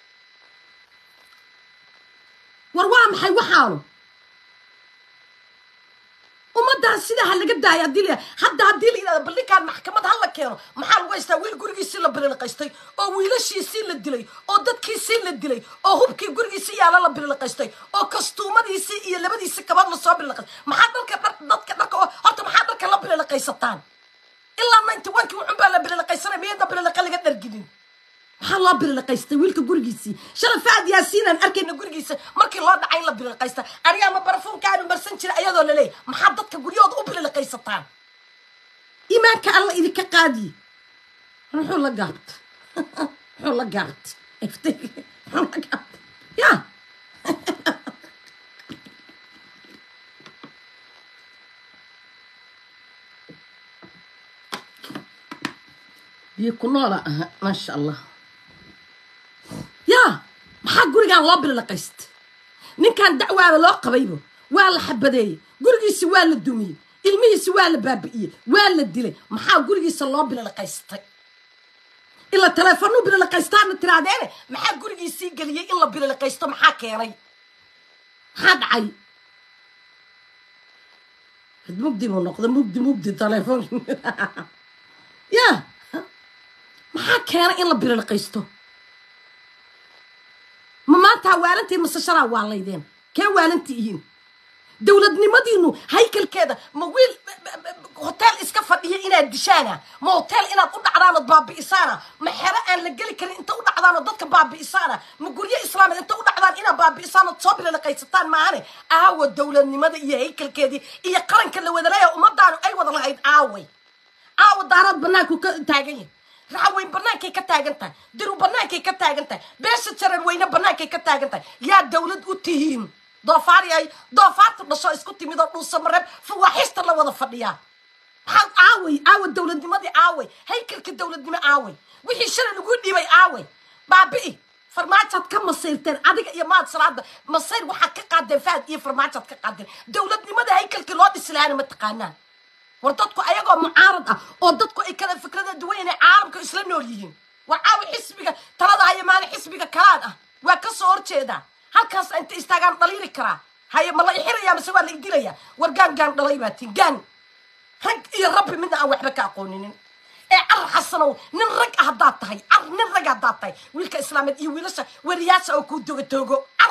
A: war waa maxay waxaanu ummaddaas sidaa ha laga daaya haddii la hadda haddii la yidhahdo ballinkaan maxkamad ha la keeno maxaa lagu haystaa wiil gurigiisii la bililiqaystay oo wiilashiisii la dilay oo dadkiisii la dilay oo hubkii gurigiisii yaala la bililiqaystay oo kastuumadiisii iyo labadiisii kabad lasoo bililiqaystay maxaa dhalka dhar dadka dharka oo horta maxaa dharka la bililiqaysataan ilaa ninety one kii wuxun baa la bililiqaysanay miyada bililiqa laga dharginin maxaa loo bililiqaystay wiilka gurigiisii shala faad yaasiinaan arkayna gurigiisa markii loo dhacay in la bililiqaysta aniga ama barafuunkaanu marsan jira ayadoo laleeyahy maxaa dadka guryahooda u bililiqaysataan iimaanka alla idinka qaadiye muxuu la gaabta muxuu la gaabta muxuu la gaabta ya biyo ku noola aha maasha allah yaa maxaa gurigaan loo bililiqaysta ninkan dacwaaba loo qabaybo waa la xabadeeyey gurigiisi waa la dumiyey ilmihiisi waa la baabi'iyey waa la dilay maxaa gurigiisa loo bililiqaystay ila teleefonuu bililiqaystaana tiraadeene maxaa gurigiisii geliyey in la bililiqaysto maxaa keenay maxaa dhacay mugdi buu noqda mugdi mugdi teleefon ya maxaa keenay in la bililiqaysto ma maantaa waalantii mase shalaa waalaydeen kee waalanti ihiin dowladnimadiinu haykalkeeda ma wiil hoteel iska fadhiya inaad dishaana ma hoteel inaad u dhacdaanood baabi'isaana ma xero aan la geli karin inta u dhacdaanood dadka baabi'isaana ma guryo islaameed inta u dhacdaan inaad baabi'isaanood soo bililiqaysataan maahane aawa dowladnimada iyo haykalkeedii iyo qaranka la wadaleeya ummadaanu ay wada lahayd aaway aawa daaraad banaanku ka taagan yahay raxaweyn banaankay ka taagan tahay diru banaankay ka taagan tahay beesha jarar weyne banaankay ka taagan tahay yaa dowlad u tihiin doofaari ay doofaarta dhasho isku timid oo dhuusamareeb fawaaxista la wada fadhiyaa maxaa aaway aawa dowladnimadii aaway haykalka dowladnimo aaway wixii shalay lagu dhiibay aaway baabi'i farmaajaad ka masayrteen adiga iyo maad salaada masayr waxaad ka qaadeen fahad iyo farmaajaad ka qaadeen dowladnimada haykalkii loo dhisilaana ma taqaanaan war dadku ayagoo mucaarad ah oo dadku ay kala fikrada duwan inay caalamka isla nool yihiin war caawi xisbiga talada haya maalin xisbiga kalaan ah waa ka soo horjeedaa halkaas inta istaagaan dhaliili karaa haye ma la ixirayaa mise waa la idilayaa war gaan gaan dhalay baa tin gaan rag iyo rabbi midna aan waxba ka aqooninin ee car xasanow nin rag ah haddaad tahay car nin rag haddaad tahay wiilka islaameed iyo wiilasha weriyaasha oo kuu doga toogo car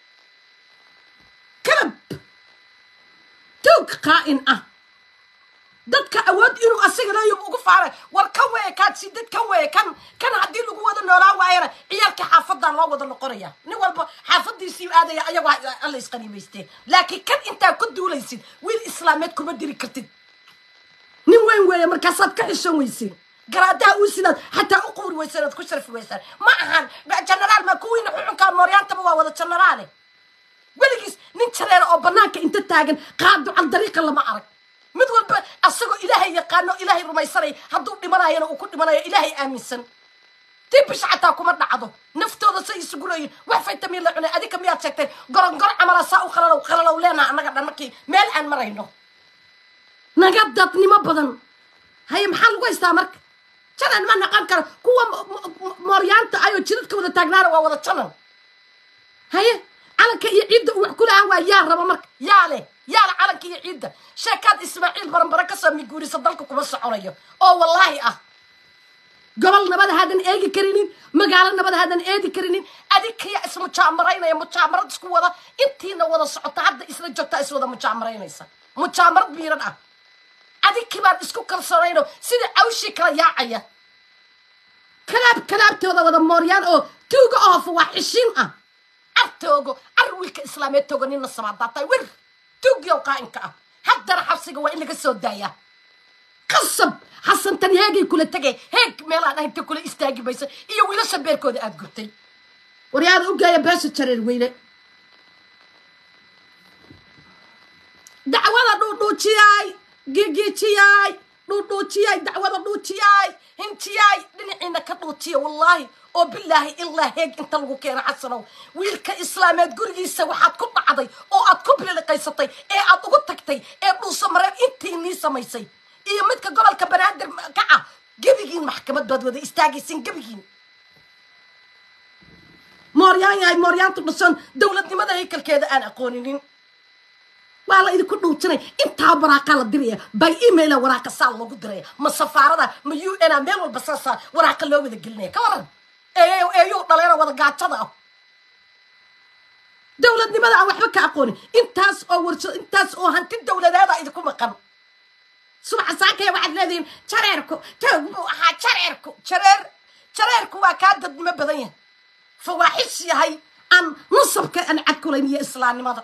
A: kalab toog qaa'in ah dadka awood inuu asaga leeyo ugu faaray war kan weeye kaad sidad kan weeye kan kan haddii lagu wada noolaa waayana ciyaalka xaafadaa loo wada noqonaya nin walba xaafadiisii aadaya ayagoo alla isqaniimaysteen laakiin kan intaa ku duulaysid wiil islaameed kuma diri kartid nin weyn weeye markaasaad ka xishoon weyseen garaadaha uu sidaad xataa u quuri weyseen oad ku sharfi weysaan ma ahan genaraal ma kuwiina xuxunkaa mooryaantaba waa wada genaraale weligiis nin jareera oo banaanka inta taagan qaado cal dariiqa lama arag mid walba asagoo ilaahay yaqaano ilaahay rumaysanay hadduu dhimanayana uu ku dhimanayo ilaahay aaminsan tii bisha xataa kuma dhacdo naftooda say isugu leeyihin wax faytamiin la cunay adinka miyaad sheegteen gorongor camala saa u qalalow qalalow leenaha annaga dhan markii meel aan marayno naga dadnimo badan haye maxaa lagu haystaa marka janan ma naqan karo kuwa mooryaanta ayoo jidadka wada taagnaana waa wada janan haye calanka iyo ciidda uu wax ku lahaan waa yaa raba marka yaa leh yaa leh calanka iyo ciidda sheekaad ismaaciil baranbare kasoo miguurisa dalka kuma soconayo oo wallaahi ah gobol nabad haadan eegi karinin magaalo nabad haadan eedi karinin adinkayaa ismujaamaraynaya mujaamarad isku wada intiina wada socota hadda isla joogtaa iswada mujaamaraynaysa mujaamarad biiran ah adinkii baan isku kalsoonayno sida cawshii kala yaacaya kalaab kalaabtooda wada mooryaan oo tuuga oofa waa xishiin ah ar toogo ar wiilka islaameed toogo nina sabaadaatay wir tuugyow qaa'inka ah haddana xabsiga waa in laga soo daayaa qasab xasantan heegay kula tegay heeg meelaan ahaynta kula istaagi maysa iyo wiilasha beerkooda aad gurtay waryaada u geeya beesha jareer weyne dacwada dhuudhuujiyay gigiijiyay dhuudhuujiyay dacwada dhuujiyay hinjiyay dhinaciina ka dhuujiya wallaahi oo bilaahi ilaa heeg inta lagu keeno xasanow wiilka islaameed gurigiisa waxaad ku dhacday oo aad ku biliqaysatay ee aad ugu tagtay ee dhuusa mareeb intii nii samaysay iyo midka gobolka banaadir ka ah gebigiin maxkamad baad wada istaagaysin gebigiin mooryaan yahay mooryaantu dhashoon dowladnimada haykalkeeda aan aqooninin waa la idinku dhuujinay intaa waraaqa la diraya by emaila waraaqa saa loogu diraya ma safaarada ma u n a meel walba saasa waraaqa loo wada gelinaya ka waran eeyo eeyuu dhaleena wada gaajada ah dowladnimada aan waxba ka aqoonin intaas oo warsha intaas oo hanti dowladeeda idinku maqan subaxa saakaya waxaad leedihiin jareerku toog buu ahaa jareerku jareer jareerku waa kaa dadnimo badan yahay fawaaxish yahay aan nasabka aan cadkulayn iyo islaamnimada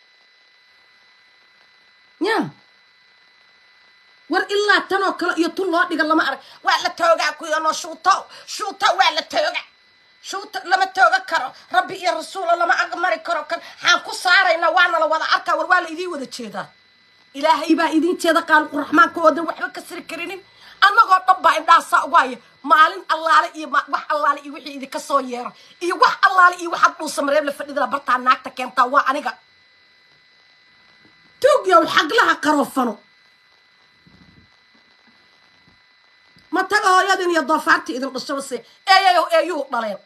A: ya war ilaa tanoo kale iyo tun loo dhiga lama arag waa la toogaa kuyano shuuto shuuto waa la tooga shuuto lama tooga karo rabbi iyo rasuula lama agmari karo kan xaan ku saarayna waana la wada arkaa war waa la idiin wada jeedaa ilaahay baa idiin jeeda qaaluquraxmaanka oodan waxba ka siri karinin annagoo dhan baa indhaasaa ugu haya maalin allaale iyo wax allaale iyo wixii idinka soo yeero iyo wax allaale iyo waxaad dhuusa mareeb la fadhidala bartaa naagta keentaa waa aniga tuugyow xaglaha qaroofano ma taga hooyadin iyo doofaartii idin dhashaba se eeyayow eeyuu dhaleen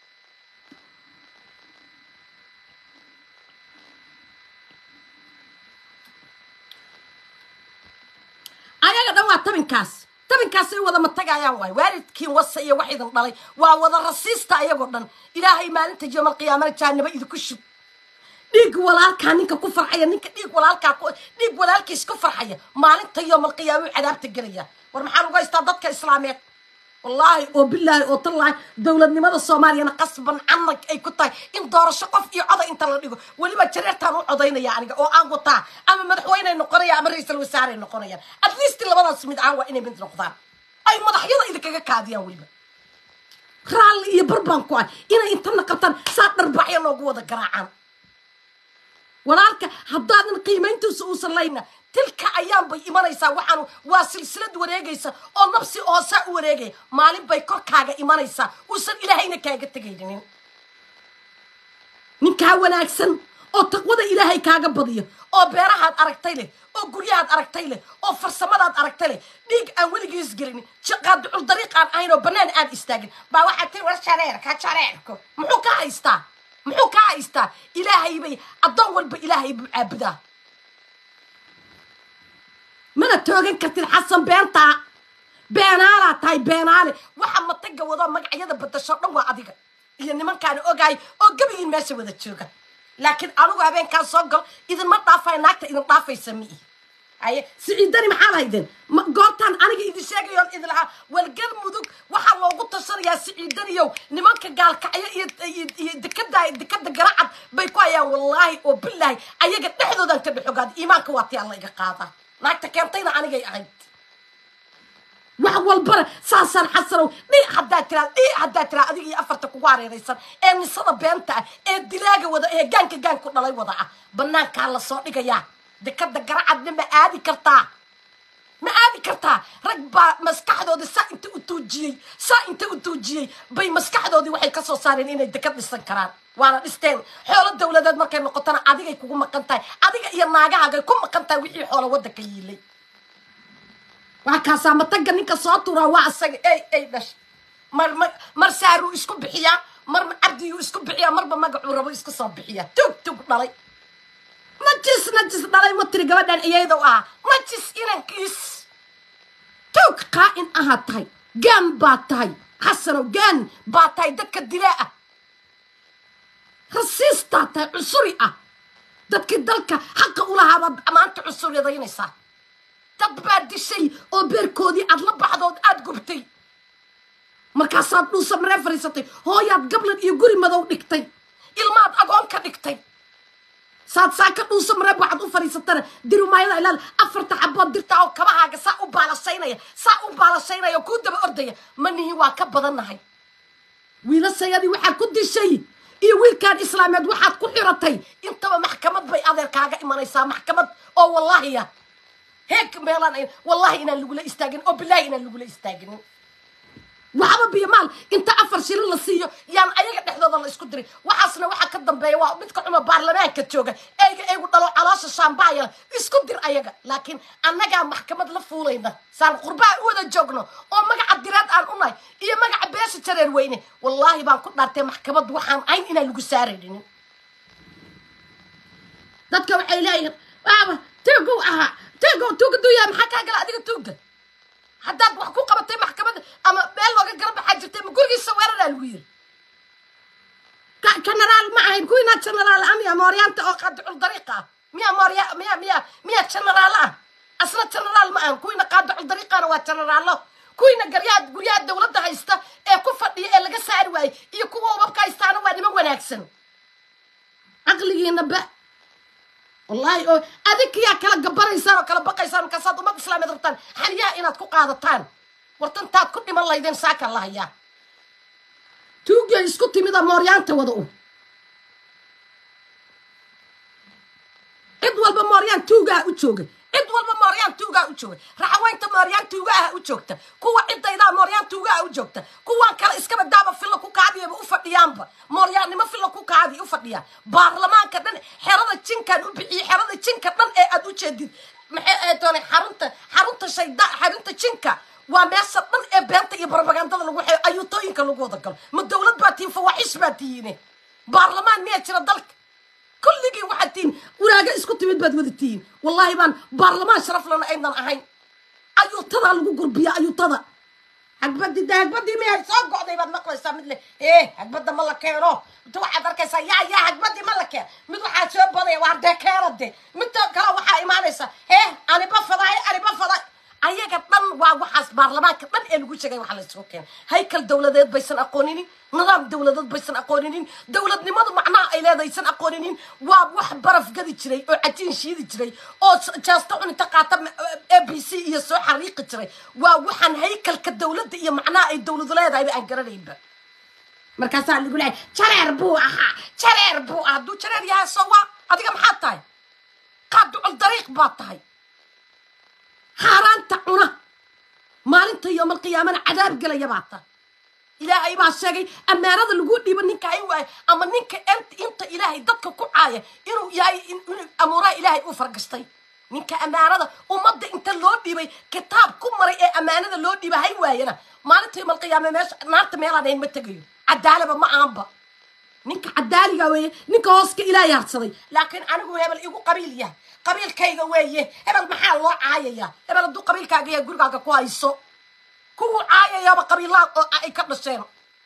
A: ayaga dhan waa tabinkaas tabinkaasay wada matagayaan waay waalidkiin wasa iyo wax idin dhalay waa wada rasiista ayagoo dhan ilaahay maalinta yoomalqiyaamana jaanaba idinku shub dhiig walaalkaa ninka ku farxaya ninka dhiig walaalkaa dhiig walaalkiis ku farxaya maalinta yoomalqiyaamuu cadaabta gelaya war maxaa lagu haystaa dadka islaameed wallaahi oo bilaahi oo tallaahi dowladnimada soomaaliyana qasban canag ay ku tahay in doorasho qof iyo coday inta la dhigo weliba jareertaan u codaynaya aniga oo aan wataa ama madaxweyney noqonaya ama ra-iisal wasaarey noqonayaan at least labadaas mid aan waa inay mid noqdaan ay madaxyada idinkaga kaadiyaan weliba raalli iyo barbaan ku ah inay intana qabtaan saa dharbacyo loogu wada garaacaan walaalka haddaadan qiimayntiisa uusan layna tilka ayaan bay imanaysaa waxaan waa silsilad wareegaysa oo nafsi hoosaa u wareegaya maalin bay korkaaga imanaysaa uusan ilaahayna kaaga tegaynin ninkaa wanaagsan oo taqwada ilaahay kaaga badiyo oo beerahaad aragtay leh oo guryahaad aragtay leh oo farsamadaad aragtay leh dhiig aan weligiis gelinin qaadicul dariiq aan ahayn oo bannaan aan istaagin baa waxaad tiri war jareerka jareerku muxuu ka haystaa muxuu ka haystaa ilaahay bay addoon walba ilaahay buu caabudaa mana toogan kartid xasan beentaa beenaalaa tahay beenaale waxa mataga wadoo magacyada badasho dhan waa adiga iyo nimankaana ogaay oo gebigiin meesha wada jooga laakiin anugu habeenkaa soo gal idinma dhaafay naagta idin dhaafaysa miihi haye siciidani maxaa lahaydeen goortaan aniga idin sheegayoon idin lahaa walgal mudug waxaa loogu tashanayaa siciidaniyow nimanka gaalkacyo iyo dekada dekada garacad bay ku hayaan wallaahi oo bilaahi ayaga dhexdoodaan ka dhexogaada iimaanka waa ti alla iga qaadaa naagta keentayna anigay ahayd wax walbana saasaan xasanow dhi haddaa tiraa dhi haddaa tiraa adiga iyo afarta kugu hareeraysan ee nisada beenta ah ee dilaaga wada ee gaanka gaanku dhalay wada ah banaankaa lasoo dhigayaa dekada garacadna ma aadi kartaa ma aadi kartaa rag baa maskaxdoodii saa inta u tuujiyey saa inta u tuujiyey bay maskaxdoodii waxay ka soo saareen inay dekad dhisan karaan waana dhisteen xoolo dowladeed markay noqotona adigay kugu maqan tahay adiga iyo naagahaagay ku maqan tahay wixii xoolo waddanka yiilay waa kaasaa mataga ninka soo turaa waa asaga ey ey dhash mar mar mar saaruu isku bixiyaa marba cabdiyuu isku bixiyaa marba magacuu rabo isku soo bixiyaa tug tug dhalay najis najis dhalay ma tiri gabadhan iyayda u ahaa najis inankiis tug qaa'in ahaa tahay gaan baa tahay xasanow gaan baa tahay dadka dilaa ah rasiistaa tahay cusuri ah dadkii dalka xaqa ulahaabaad maanta cusuryadaynaysaa dad baa dishay oo beerkoodii aad la baxdood aad gubtay markaasaad dhuusa maree fadhiisatay hooyaad gablan iyo guri madow dhigtay ilmaad agoon ka dhigtay saad saa ka dhuusa maree waxaad u fadhiisatana dirimaayada ilaal afarta xabood dirtaa oo kabahaaga saa u baalashaynaya saa u baalashaynaya oo kuu daba ordaya manihi waa ka badannahay wiilasayadii waxaad ku dishay iyo wiilkaan islaameed waxaad ku xiratay intaba maxkamad bay adeerkaaga imanaysaa maxkamad oo wallaahiya heeg meelaan wallahi inaan lagula istaagin oo bilaahi inaan lagula istaaginin waxba biyo maal inta afar shilin la siiyo yaan ayaga dhexdooda la isku diray waxaasna waxaa ka dambeeya waa midka cuma baarlamaanka jooga eyga eygu dhalo caloosha shaambaayala isku dir ayaga laakiin annagaa maxkamad la fuulayna saan qurbaa u wada joogno oo magaca diraad aan unahay iyo magaca beesha jareer weyne wallaahi baan ku dhaartay maxkamad waxaan ayn inaan lagu saaraynin dadka waxay leeyihiin waaba tuugow ahaa tuugow tuuga duuyaa maxaa kaa gala adiga tuugda haddaad wax ku qabatay maxkamadda ama meel looga gala baxaa jirtay ma gurigiisa weeraraa lagu yiri genaraal ma ahayn kuwiinaa genaraal ah miya mooryaanta oo qaadicul dariiqa ah miya moorya miya miya miya genaraal ah asna genaraal ma ahan kuwiina qaadicul dariiqana waa generaallo kuwiina garyaha guryaha dawladda haysta ee ku fadhiya ee laga saari waayey iyo kuwa ubabka haystaana waa niman wanaagsan caqligiina ba wallaahi oo adinkiyaa kala gabanaysaan oo kala baqaysaan markaasaad ummad islaameed rabtaan xaniyaha inaad ku qaadataan wartantaad ku dhiman laydeen saakaa la hayaa tuugya isku timida mooryaanta wada u cid walba mooryaan tuugaha u jooga cid walba mooryaan tuugaha u jooga raxaweynta mooryaan tuugaha u joogta kuwa ciddaydaa mooryaan tuugaha u joogta kuwan kale iskaba daaba filla ku kaadiyaba u fadhiyaanba mooryaannimo filla ku kaadiya u fadhiyaan baarlamaanka dhan xerada jinkan u bixiye xerada jinka dhan ee aad u jeedid maxay doonay xarunta xarunta shayda xarunta jinka waa meesha dhan ee beenta iyo barbagandada lagu xeeyo ayuutooyinka lagu wada galo ma dawlad baa tihiin fawaaxish baa tihiine baarlamaan miyaa jira dalka kulligii waxaad tihiin waraaga isku timid baad wada tihiin wallaahi baan baarlamaan sharaf lana aynan ahayn ayuutadaa lagu gurbiya ayuutada hagbadi de hagbadii miyay soo go'day baad maqlaysaa mid leh ee hagbadda ma la keeno inta waxaad arkaysaa yaa yaa hagbadii ma la keen mid waxaa soo badaya waa dee keeno de midta kale waxaa imaanaysa ee aniba faday aniba faday ayaga dhan waa waxaas baarlamaanka dhan ee lagu sheegay waxa la isugu keenay haykal dawladeed baysan aqooninin nidaam dawladeed baysan aqooninin dawladnimadu macnaha ay leedaysan aqooninin waa wax baraf gadi jiray oo cajiin shiidi jiray oo jeesto cunita qaata a b c iyo soo xariiqi jiray waa waxaan haykalka dawladda iyo macnaha ay dawladu leedahayba aan garanaynba markaasaa lagu leehay jareer buu ahaa jareer buu ahaa hadduu jareer yahay soo waa adiga maxaad tahay qaaducul dariiq baad tahay xaaraanta cuna maalinta yoomalqiyaamana cadaab gelaya baa ta ilaahay baa sheegay ammaanada lagu dhiibo ninka hay waayo ama ninka inta ilaahay dadka ku caaya inuu yahay inuu amuuraha ilaahay u fargashtay ninka ammaanada ummadda inta loo dhiibay kitaab ku maray ee ammaanada loo dhiiba hay waayana maalinta yoomalqiyaame meesha naarta meelaan hayn ma tegayo cadaalaba ma aanba ninka cadaaliga weeye ninka hooska ilaahay harsaday laakiin anigu hebel igu qabiil yahay qabiilkayga weeye hebel maxaa loo caayaya hebel hadduu qabiilkaaga yahay gurigaaga ku hayso kuwuu caayayaba qabiilaha oo ay ka dhasheen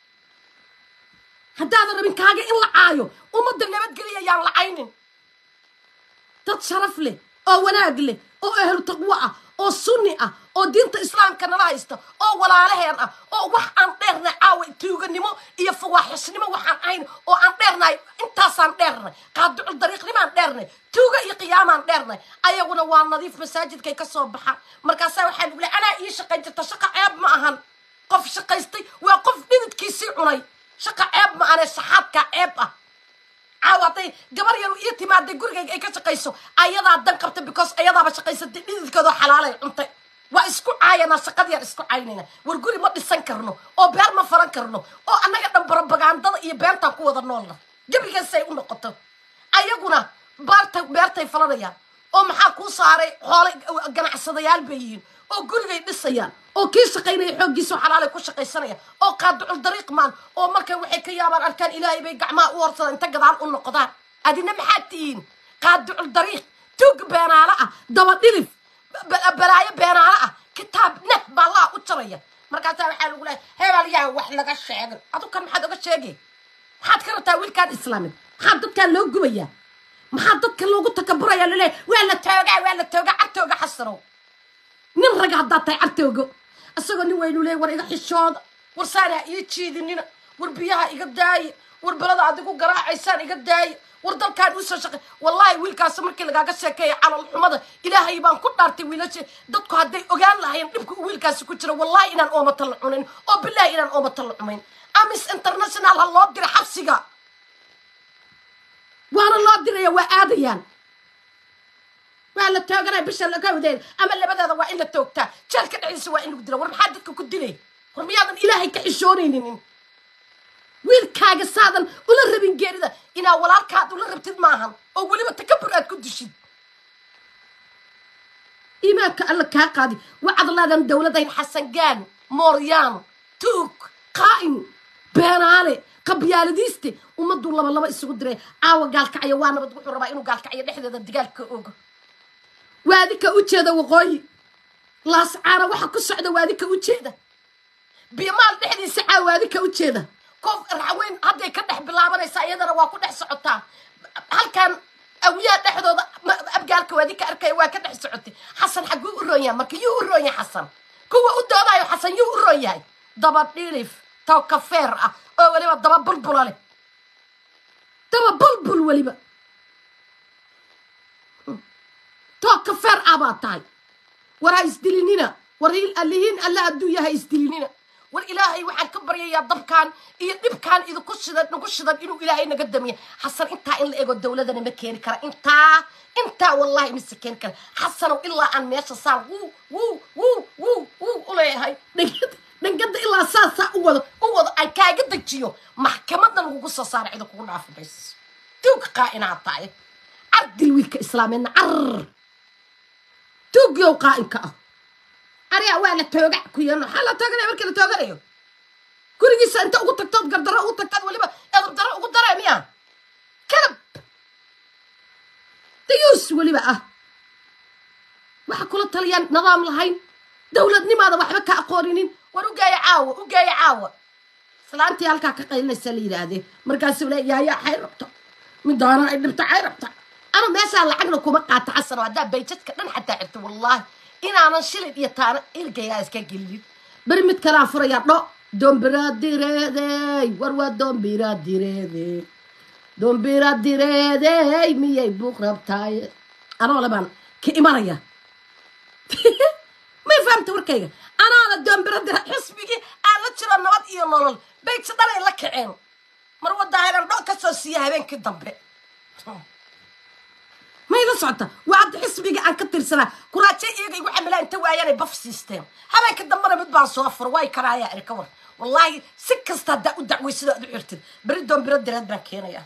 A: haddaadan rabin kaaga in la caayo ummadda nabadgeliya yaan lacaynin dad sharaf leh oo wanaag leh oo ahlu taqwo ah oo sunni ah oo diinta islaamka nala haysta oo walaalaheen ah oo wax aan dheernay caawa tuuganimo iyo fawaaxisnimo waxaan ahayn oo aan dheernahay intaasaan dheernay qaaducul dariiqnimaan dheernay tuuga iyo qiyaamaan dheernay ayaguna waa nadiif masaajidkay ka soo baxaan markaasaa waxaa lagu leey anaa ii shaqayn jirta shaqa ceeb ma ahan qof shaqaystay waa qof dhididkiisii cunay shaqa ceeb ma ahane saxaadkaa ceeb ah caawa hadday gabar yaru ii timaaday gurigayga ay ka shaqayso ayadaa dan qabta because ayadaaba shaqaysatay dhididkeedoo xalaalay cuntay waa isku caayanaa shaqadiyaan isku caynayna war guri ma dhisan karno oo beer ma faran karno oo annaga dhan barobagandada iyo beentaan ku wada noolna gebigaasay u noqoto ayaguna baarta beertay falanayaan oo maxaa kuu saaray xoolay ganacsadayaal bay yihiin oo gurigay dhisayaan oo kii shaqaynaya xooggiisao xalaalay ku shaqaysanaya oo qaaducul dariiq maan oo markay waxay ka yaabaan arkaan ilaahay bay gacmaha u horsadaan inta gadaal u noqdaan adina maxaad tihiin qaaducul dariiq tuug beenaalo ah dabadhilif balaayo beenaalo ah kitaab nah baa allaha u jaraya markaasaa waxaa lagu lehay hebel yaa wax laga sheegay adukan maxaad oga sheegay maxaad ka rabtaa wiilkaan islaamid maxaa dadkaan loo gubayaa maxaa dadka loogu takaburaya laleeyahy waa la toogaa waa la toogaa cartooga xasanow nin raga haddaad tahay cartoogo isagoo nin weynu leey war iga xishooda war saanaa ii jiidinina war biyaha iga daaya war belada adigu garaacaysaan iga daaya war dalkaan usoo shaqey wallaahi wiilkaas markii lagaaga sheekeeya calal xumada ilaahay baan ku dhaartay wiilasha dadku hadday ogaan lahayen dhibka uu wiilkaasi ku jira wallaahi inaan oomata la cunayn oo bilaahi inaan oomata la cumayn amis international ha loo dira xabsiga waana loo diraya waa aadayaan waa la tooganaya bisha lagawdeeda ama labadeeda waa in la toogtaa jeelka dhexdiisa waa in lagu dila war maxaa dadka ku dilay war miyaadan ilaahay ka xishoonaynin wiilkaaga saadan ula rabin geerida inaa walaalkaad ula rabtid maahan oo weliba takabur aad ku dishid iimaanka alla kaa qaadi wacadlaadan dowladayn xasangaan mooryaano tuug qaa'in beenaale qabyaaladiiste ummaduu laba laba isugu diray caawa gaalkacyo waa nabad wuxuu rabaa inuu gaalkacyo dhexdeeda digaalka ogo waadika u jeeda waqooyi laascaana waxa ku socda waadika u jeeda bimaal dhexdiisa caa waadika u jeeda koof raxweyn hadday ka dhex bilaabanaysaa iyadana waa ku dhex socotaa halkan awiyaha dhexdooda abgaalka waadika arkaya waa ka dhex socotay xasan xaguu u roon yahay marka yuu u roon yahay xasan kuwa u doodayo xasan yuu u roon yahay daba dhilif taw kafeer ah oo weliba daba bulbula leh daba bulbul weliba too kafeer ah baa tahay war ha isdilinina war alihiin alla hadduu yahay isdilinina war ilaahay waxaan ka baryayaa dabkaan iyo dhibkaan idinku shidan nagu shidan inuu ilaahay naga damiya xasan intaa in la ego dowladana ma keeni kara intaa intaa wallahi mise keeni kara xasanow ilaa aan meesha saan wuu wuu wuu wuu wuu uleeyahay dhangada dhangada ilaa saasaa u wado u wado aan kaaga dejiyo maxkamadan lagugu soo saara cida kugu dhaafi mayso tuug qaa'inaa tahay cardil wiilka islaameedna car tuugyow qaa'inka ah ariga waa la tooga ku yeelno maxaa la tooganaya markii la tooganayo gurigiisa inta ugu tagtood gardaro ugu tagtaad weliba edab daro ugu daree miya kalab dayuus weliba ah waxa kula taliyaan nidaam lahayn dowladnimaada waxba ka aqooninin war ugeeya caawa ugeeya caawa islaantii halkaa ka qaylinaysa la yidhaahdee markaasuu le yaayaa xay rabto midaana ay dhibta xay rabta ama meeshaa lacagna kuma qaata xasano haddaa bayjadka dhan xataa xirta wallaahi inaanan shilin iyo taana ilgayaa iska gelinin beri mid kalaa furayaa dho dombiradireedey war waa dombiradireedey dombiradireedey miyay buuq rabtaay anoo le baan ka imanaya may fahamta warkayga anaana doombiradire xisbigii aan la jiro nabad iyo nolol bayja dhanay la kaceen mar wadaahiran dho ka soo siiya habeenkii dambe may la socota waa hadda xisbiga aan ka tirsanaa kuraaje iyaga igu xamilaa inta waayaanay baf siisteen habeenka dambena mid baan soo fura way karaayaa iri ka war wallaahi si kasta haddaa u dacwaysado aad u xirtid beri doombiro direed baan keenayaa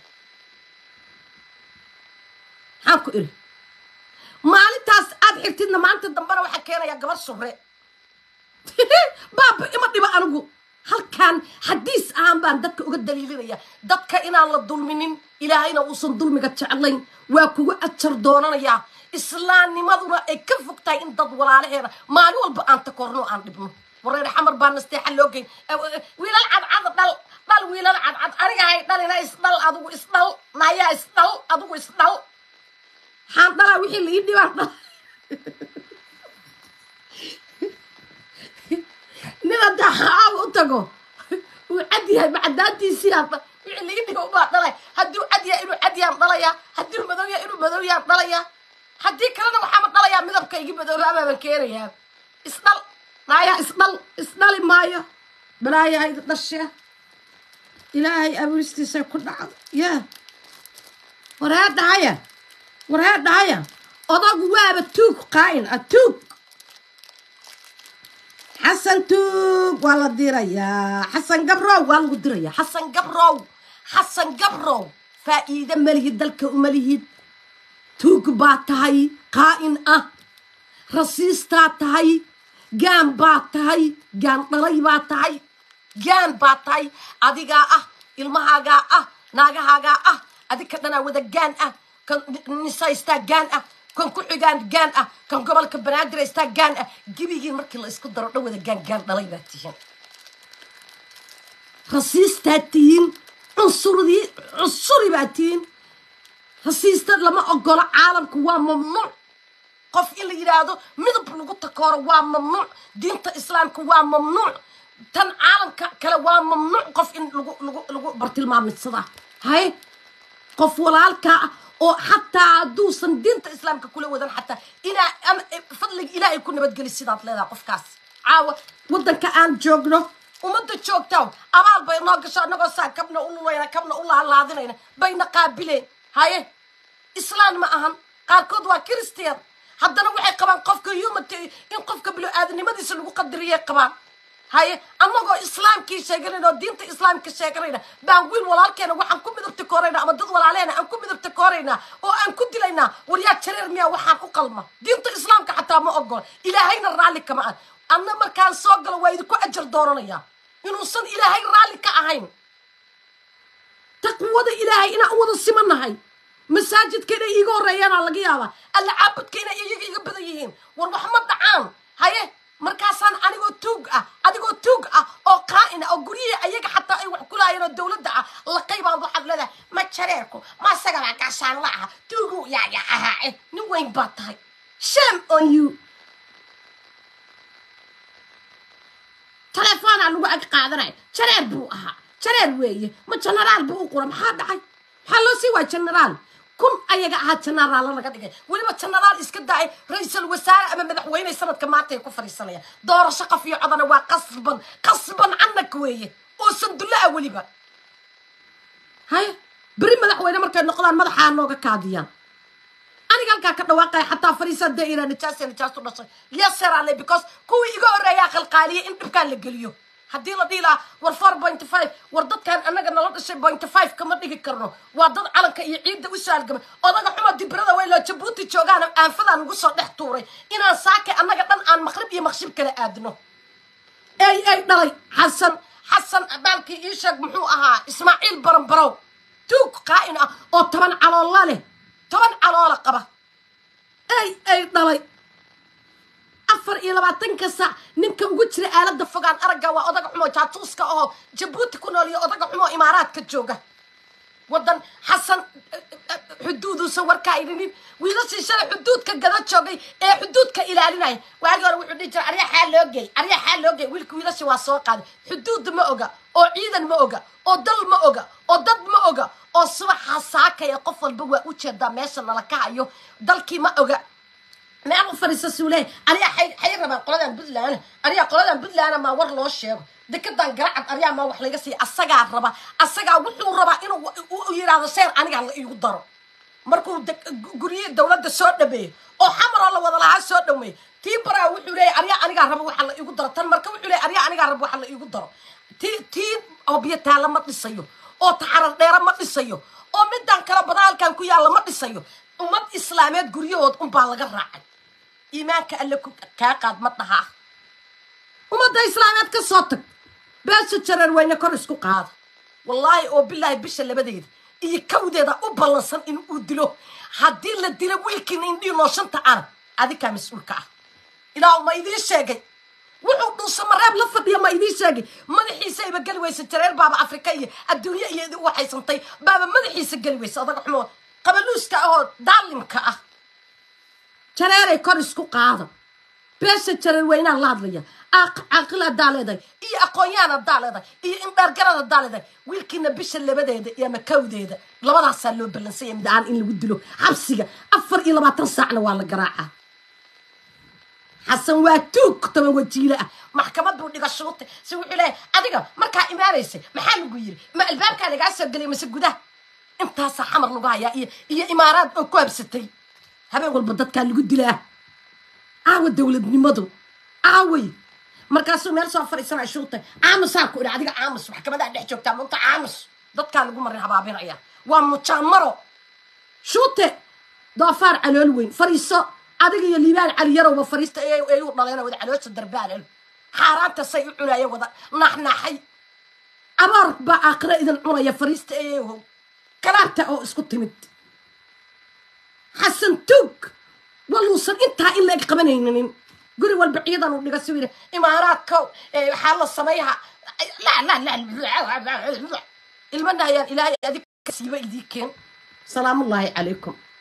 A: maxaan ku iri maalintaas aad xirtidna maalinta dambena waxaa keenayaa gabar surre baaba ima dhiba anigu halkan xadiis ahaan baan dadka uga daliilinaya dadka inaan la dulminin ilaahayna uusan dulmiga jeclayn waa kuga ajar doonanayaa islaamnimaduna ay ka fog tahay in dad walaalaheena maalin walba aan takorno aan dhibno wareer xamar baa nasteexa loo geyn wiilal cadcad dhal dhal wiilal cadcad anigahay dhalina isdhal adigu isdhal nayaa isdhal adigu isdhal xaan dhalaa wixii la ii dhibaan dhal nin haddaa xaaaba u tago uu cad yahay macadaantiisii hadda wixii laga dhigo ubaa dhalay hadduu cad yahay inuu cad yaan dhalayaa hadduu madow yahay inuu madow yaan dhalayaa haddii kalena waxaama dhalayaa midabka igi madoobaabaa baan keenayaa isdhal naayaa isdhal isdhali maayo balaayahayda dhashe ilaahay abuuristiisa ku dhacdo ya warhee dhahaya warhee dhahaya odagu waaba tuug qaa'in ah tuug xasan tuug waa la dirayaa xasan gabrow waa lagu dirayaa xasan gabrow xasan gabrow faa'iide malihid dalka umalihid tuug baa tahay qaa'in ah rasiistaa tahay gaan baa tahay gaan dhalay baa tahay gaan baa tahay adigaa ah ilmahaagaa ah naagahaagaa ah adig ka dhanaa wada gaan ah kan nisaystaa gaan ah kan ku xigaan gaan ah kan gobolka banaadir haystaa gaan ah gebigiin markii la isku daro dhan wada gaan gaan dhalay baa tihiin rasiistaa tihiin cunsuridii cunsuri baa tihiin rasiista lama ogolo caalamku waa mamnuuc qof in la yidhaahdo midab lagu takooro waa mamnuuc diinta islaamka waa mamnuuc tan caalamka kale waa mamnuuc qof in lagu lagu lagu bartilmaamidsadaa hay qof walaalkaa ah oo xataa hadduusan diinta islaamka kula wadan xataa inaa ama fadliga ilaahay ku nabadgeli sidaad leedahay qofkaas caawa waddanka aan joogno ummadda joogtaa abaal bay noo gasho annagoo saa kabna u lulayna kabna u laalaadinayna bayna qaabileen haye islaan ma ahan qaarkood waa christian haddana waxay qabaan qofka humanty in qofka bilo-aadanimadiisa lagu qadariyay qabaan haye annagoo islaamkii sheeganayna oo diinta islaamka sheeganayna baan wiil walaalkeena waxaan ku midabta koorayna ama dad walaaleena aan ku midabta kooraynaa oo aan ku dilaynaa waryaa jareer miyaa waxaan u qalma diinta islaamka xataa ma ogola ilaahayna raalli kama ah anna markaan soo galo waa idinku ajar doonanayaa inuusan ilaahay raalli ka ahayn taqwada ilaahay inaan u wada simanahay masaajidka inay iiga horreeyaanaa laga yaabaa alla caabudka inay iyaga iga badan yihiin war wax ma dhacaan haye markaasaan anigoo tuug ah adigoo tuug ah oo qaa'ina oo guryihii ayaga xataa ay wax kulaayeen oo dowladda ah laqaybaan waxaad leedahay ma jareerku ma isagabaa gaashaan la aha tuugu yaaga ahaace nin weyn baa tahay shame on you telefoonaa lagu ag qaadanaya jareer buu ahaa jareer weeye ma genaraal buu u qura maxaa dhacay maxaa loo sii waaya genaraal kun ayaga ahaa genaraalla laga dhigay weliba genaraal iska da-ay ra-iisul wasaare ama madaxweyne sanadka maanta ay ku fadhiisanayaan doorasho qof iyo codana waa qasban qasban canag weeye oo sandulla ah weliba haye beri madaxweyne markay noqdaan madaxaa nooga kaadiyaan aniga halkaa ka dhawaaqaya xataa fariisa dee ira nijaasa nijaastu dhashay yeserale because kuwii iga horreeyaa qalqaaliyay in dhibkaan la geliyo haddii la dhihi lahaa war four pointy five war dadkan annaga nala dhashay pointy five kama dhigi karno waa dad calanka iyo ciidda u saalgamay odaga xuma dibirada weyloo jabuuti joogaan aanfadaan ugu soo dhex tuuray inaan saakay annaga dhan aan maqrib iyo maqshib kala aadno ey ey dhalay xasan xasan baalkii ii sheeg muxuu ahaa ismaaciil baranbarow tuug qaa'in ah oo toban caloolla leh toban caloola qaba ey ey dhalay afar iyo labaatanka saac ninka ugu jira aalada fogaan aragga waa odaga xumoo jaatuuska oo jabuuti ku nool iyo odaga xumoo imaaraadka jooga wadan xasan xuduuduusan warkaa idhinin wiilashii shalay xuduudka gada joogay ee xuduudka ilaalinaya waagii hore wuxuu dhihi jiray arya xaa loo geey arya xaa loo geey wiilka wiilashii waa soo qaaday xuduud ma oga oo ciidan ma oga oo dal ma oga oo dad ma oga oo subaxa saakaya qof walba waa u jeedaa meesha nala ka hayo dalkii ma oga meel u fadhiisa suule ariyaa xay rabaan qoladan puntland ariyaa qoladan puntland maa war loo sheego dekedan garacad ariyaa maa wax laga siiya asagaa raba asagaa wuxuu rabaa inuu u yidhaahdo seer aniga la iigu daro markuu guryihii dowladda soo dhameeyo oo xamaroo la wada lahaa soo dhameeyo tii baraa wuxuu leeyahy ariyaa anigaa raba waxa la iigu daro tan marka wuxuu leeyahy ariyaa anigaa raba waxa la iigu daro tii tii obyataala ma dhisayo oo taxarar dheera ma dhisayo oo midaan kale badaalkan ku yaalla ma dhisayo ummad islaameed guryahood unbaa laga raacay iimaanka alle kaa qaad ma dhahaa ummadda islaameed ka soo tag beesha jareer weyne kor isku qaada wallaahi oo bilaahi bisha labadeeda iyo kawdeeda u ballansan in uu dilo haddii la dilo wiilkiina indhii nooshanta arag adikaa mas-uulka ah ilaa ma idiin sheegay wuxuu dhuusa mareeb la fadhiya ma idiin sheegay madaxiisa iba geli weysa jareer baaba afrika iyo adduunye iyo idi waxaysantay baaba madaxiisa geli weysa odaga xumoo qabaluuska ahoo daalimka ah jareeray kor isku qaada beesha jareer weynaan la hadlaya caaqil haddaa leedahay iyo aqoon-yaan haddaa leedahay iyo indhaargarad haddaa leedahay wiilkiina bisha labadeeda iyo makawdeeda labadaasaa loo ballansanya mid aan in lagu dilo xabsiga afar iyo labaatan saacna waa la garaacaa xasan waa tuug toban wajiile ah maxkamad buu dhiga shuutay si wuxuu leeyahay adiga markaa imaanaysay maxaa lagu yiri ma albaabkaa lagaa soo geliyay mase gudaha intaasaa xamar lagu hayaa iyo iyo imaaraad oo ku habsatay habeen walba dadkaa lagu dilaa caawa dowladnimadu caaway markaasuu meel soo fadhiisanaya shuutay caamusaa ku idhi adiga caamus maxkamadaa dhex joogtaa munta caamus dadkaa lagu marin habaabinaya waa mujaamaro shuute doofaar calool weyn fadhiiso adiga iyo liibaan cali yarowba fariista ay u dhaleen wada caloosha darbaanal xaaraanta say u cunaayeen wada naxnaxay abaar baa aakhira idin cunaya fariista eeyahow kalaabta oo isku timid xasan tuug waluusan intaa in laeg qabanaynin guri walba ciidan uu dhiga siwir imaaraadkow waxaa la samayha ilma dhahayaan ilaahay adig siiba idii keen salaamullaahi calaykum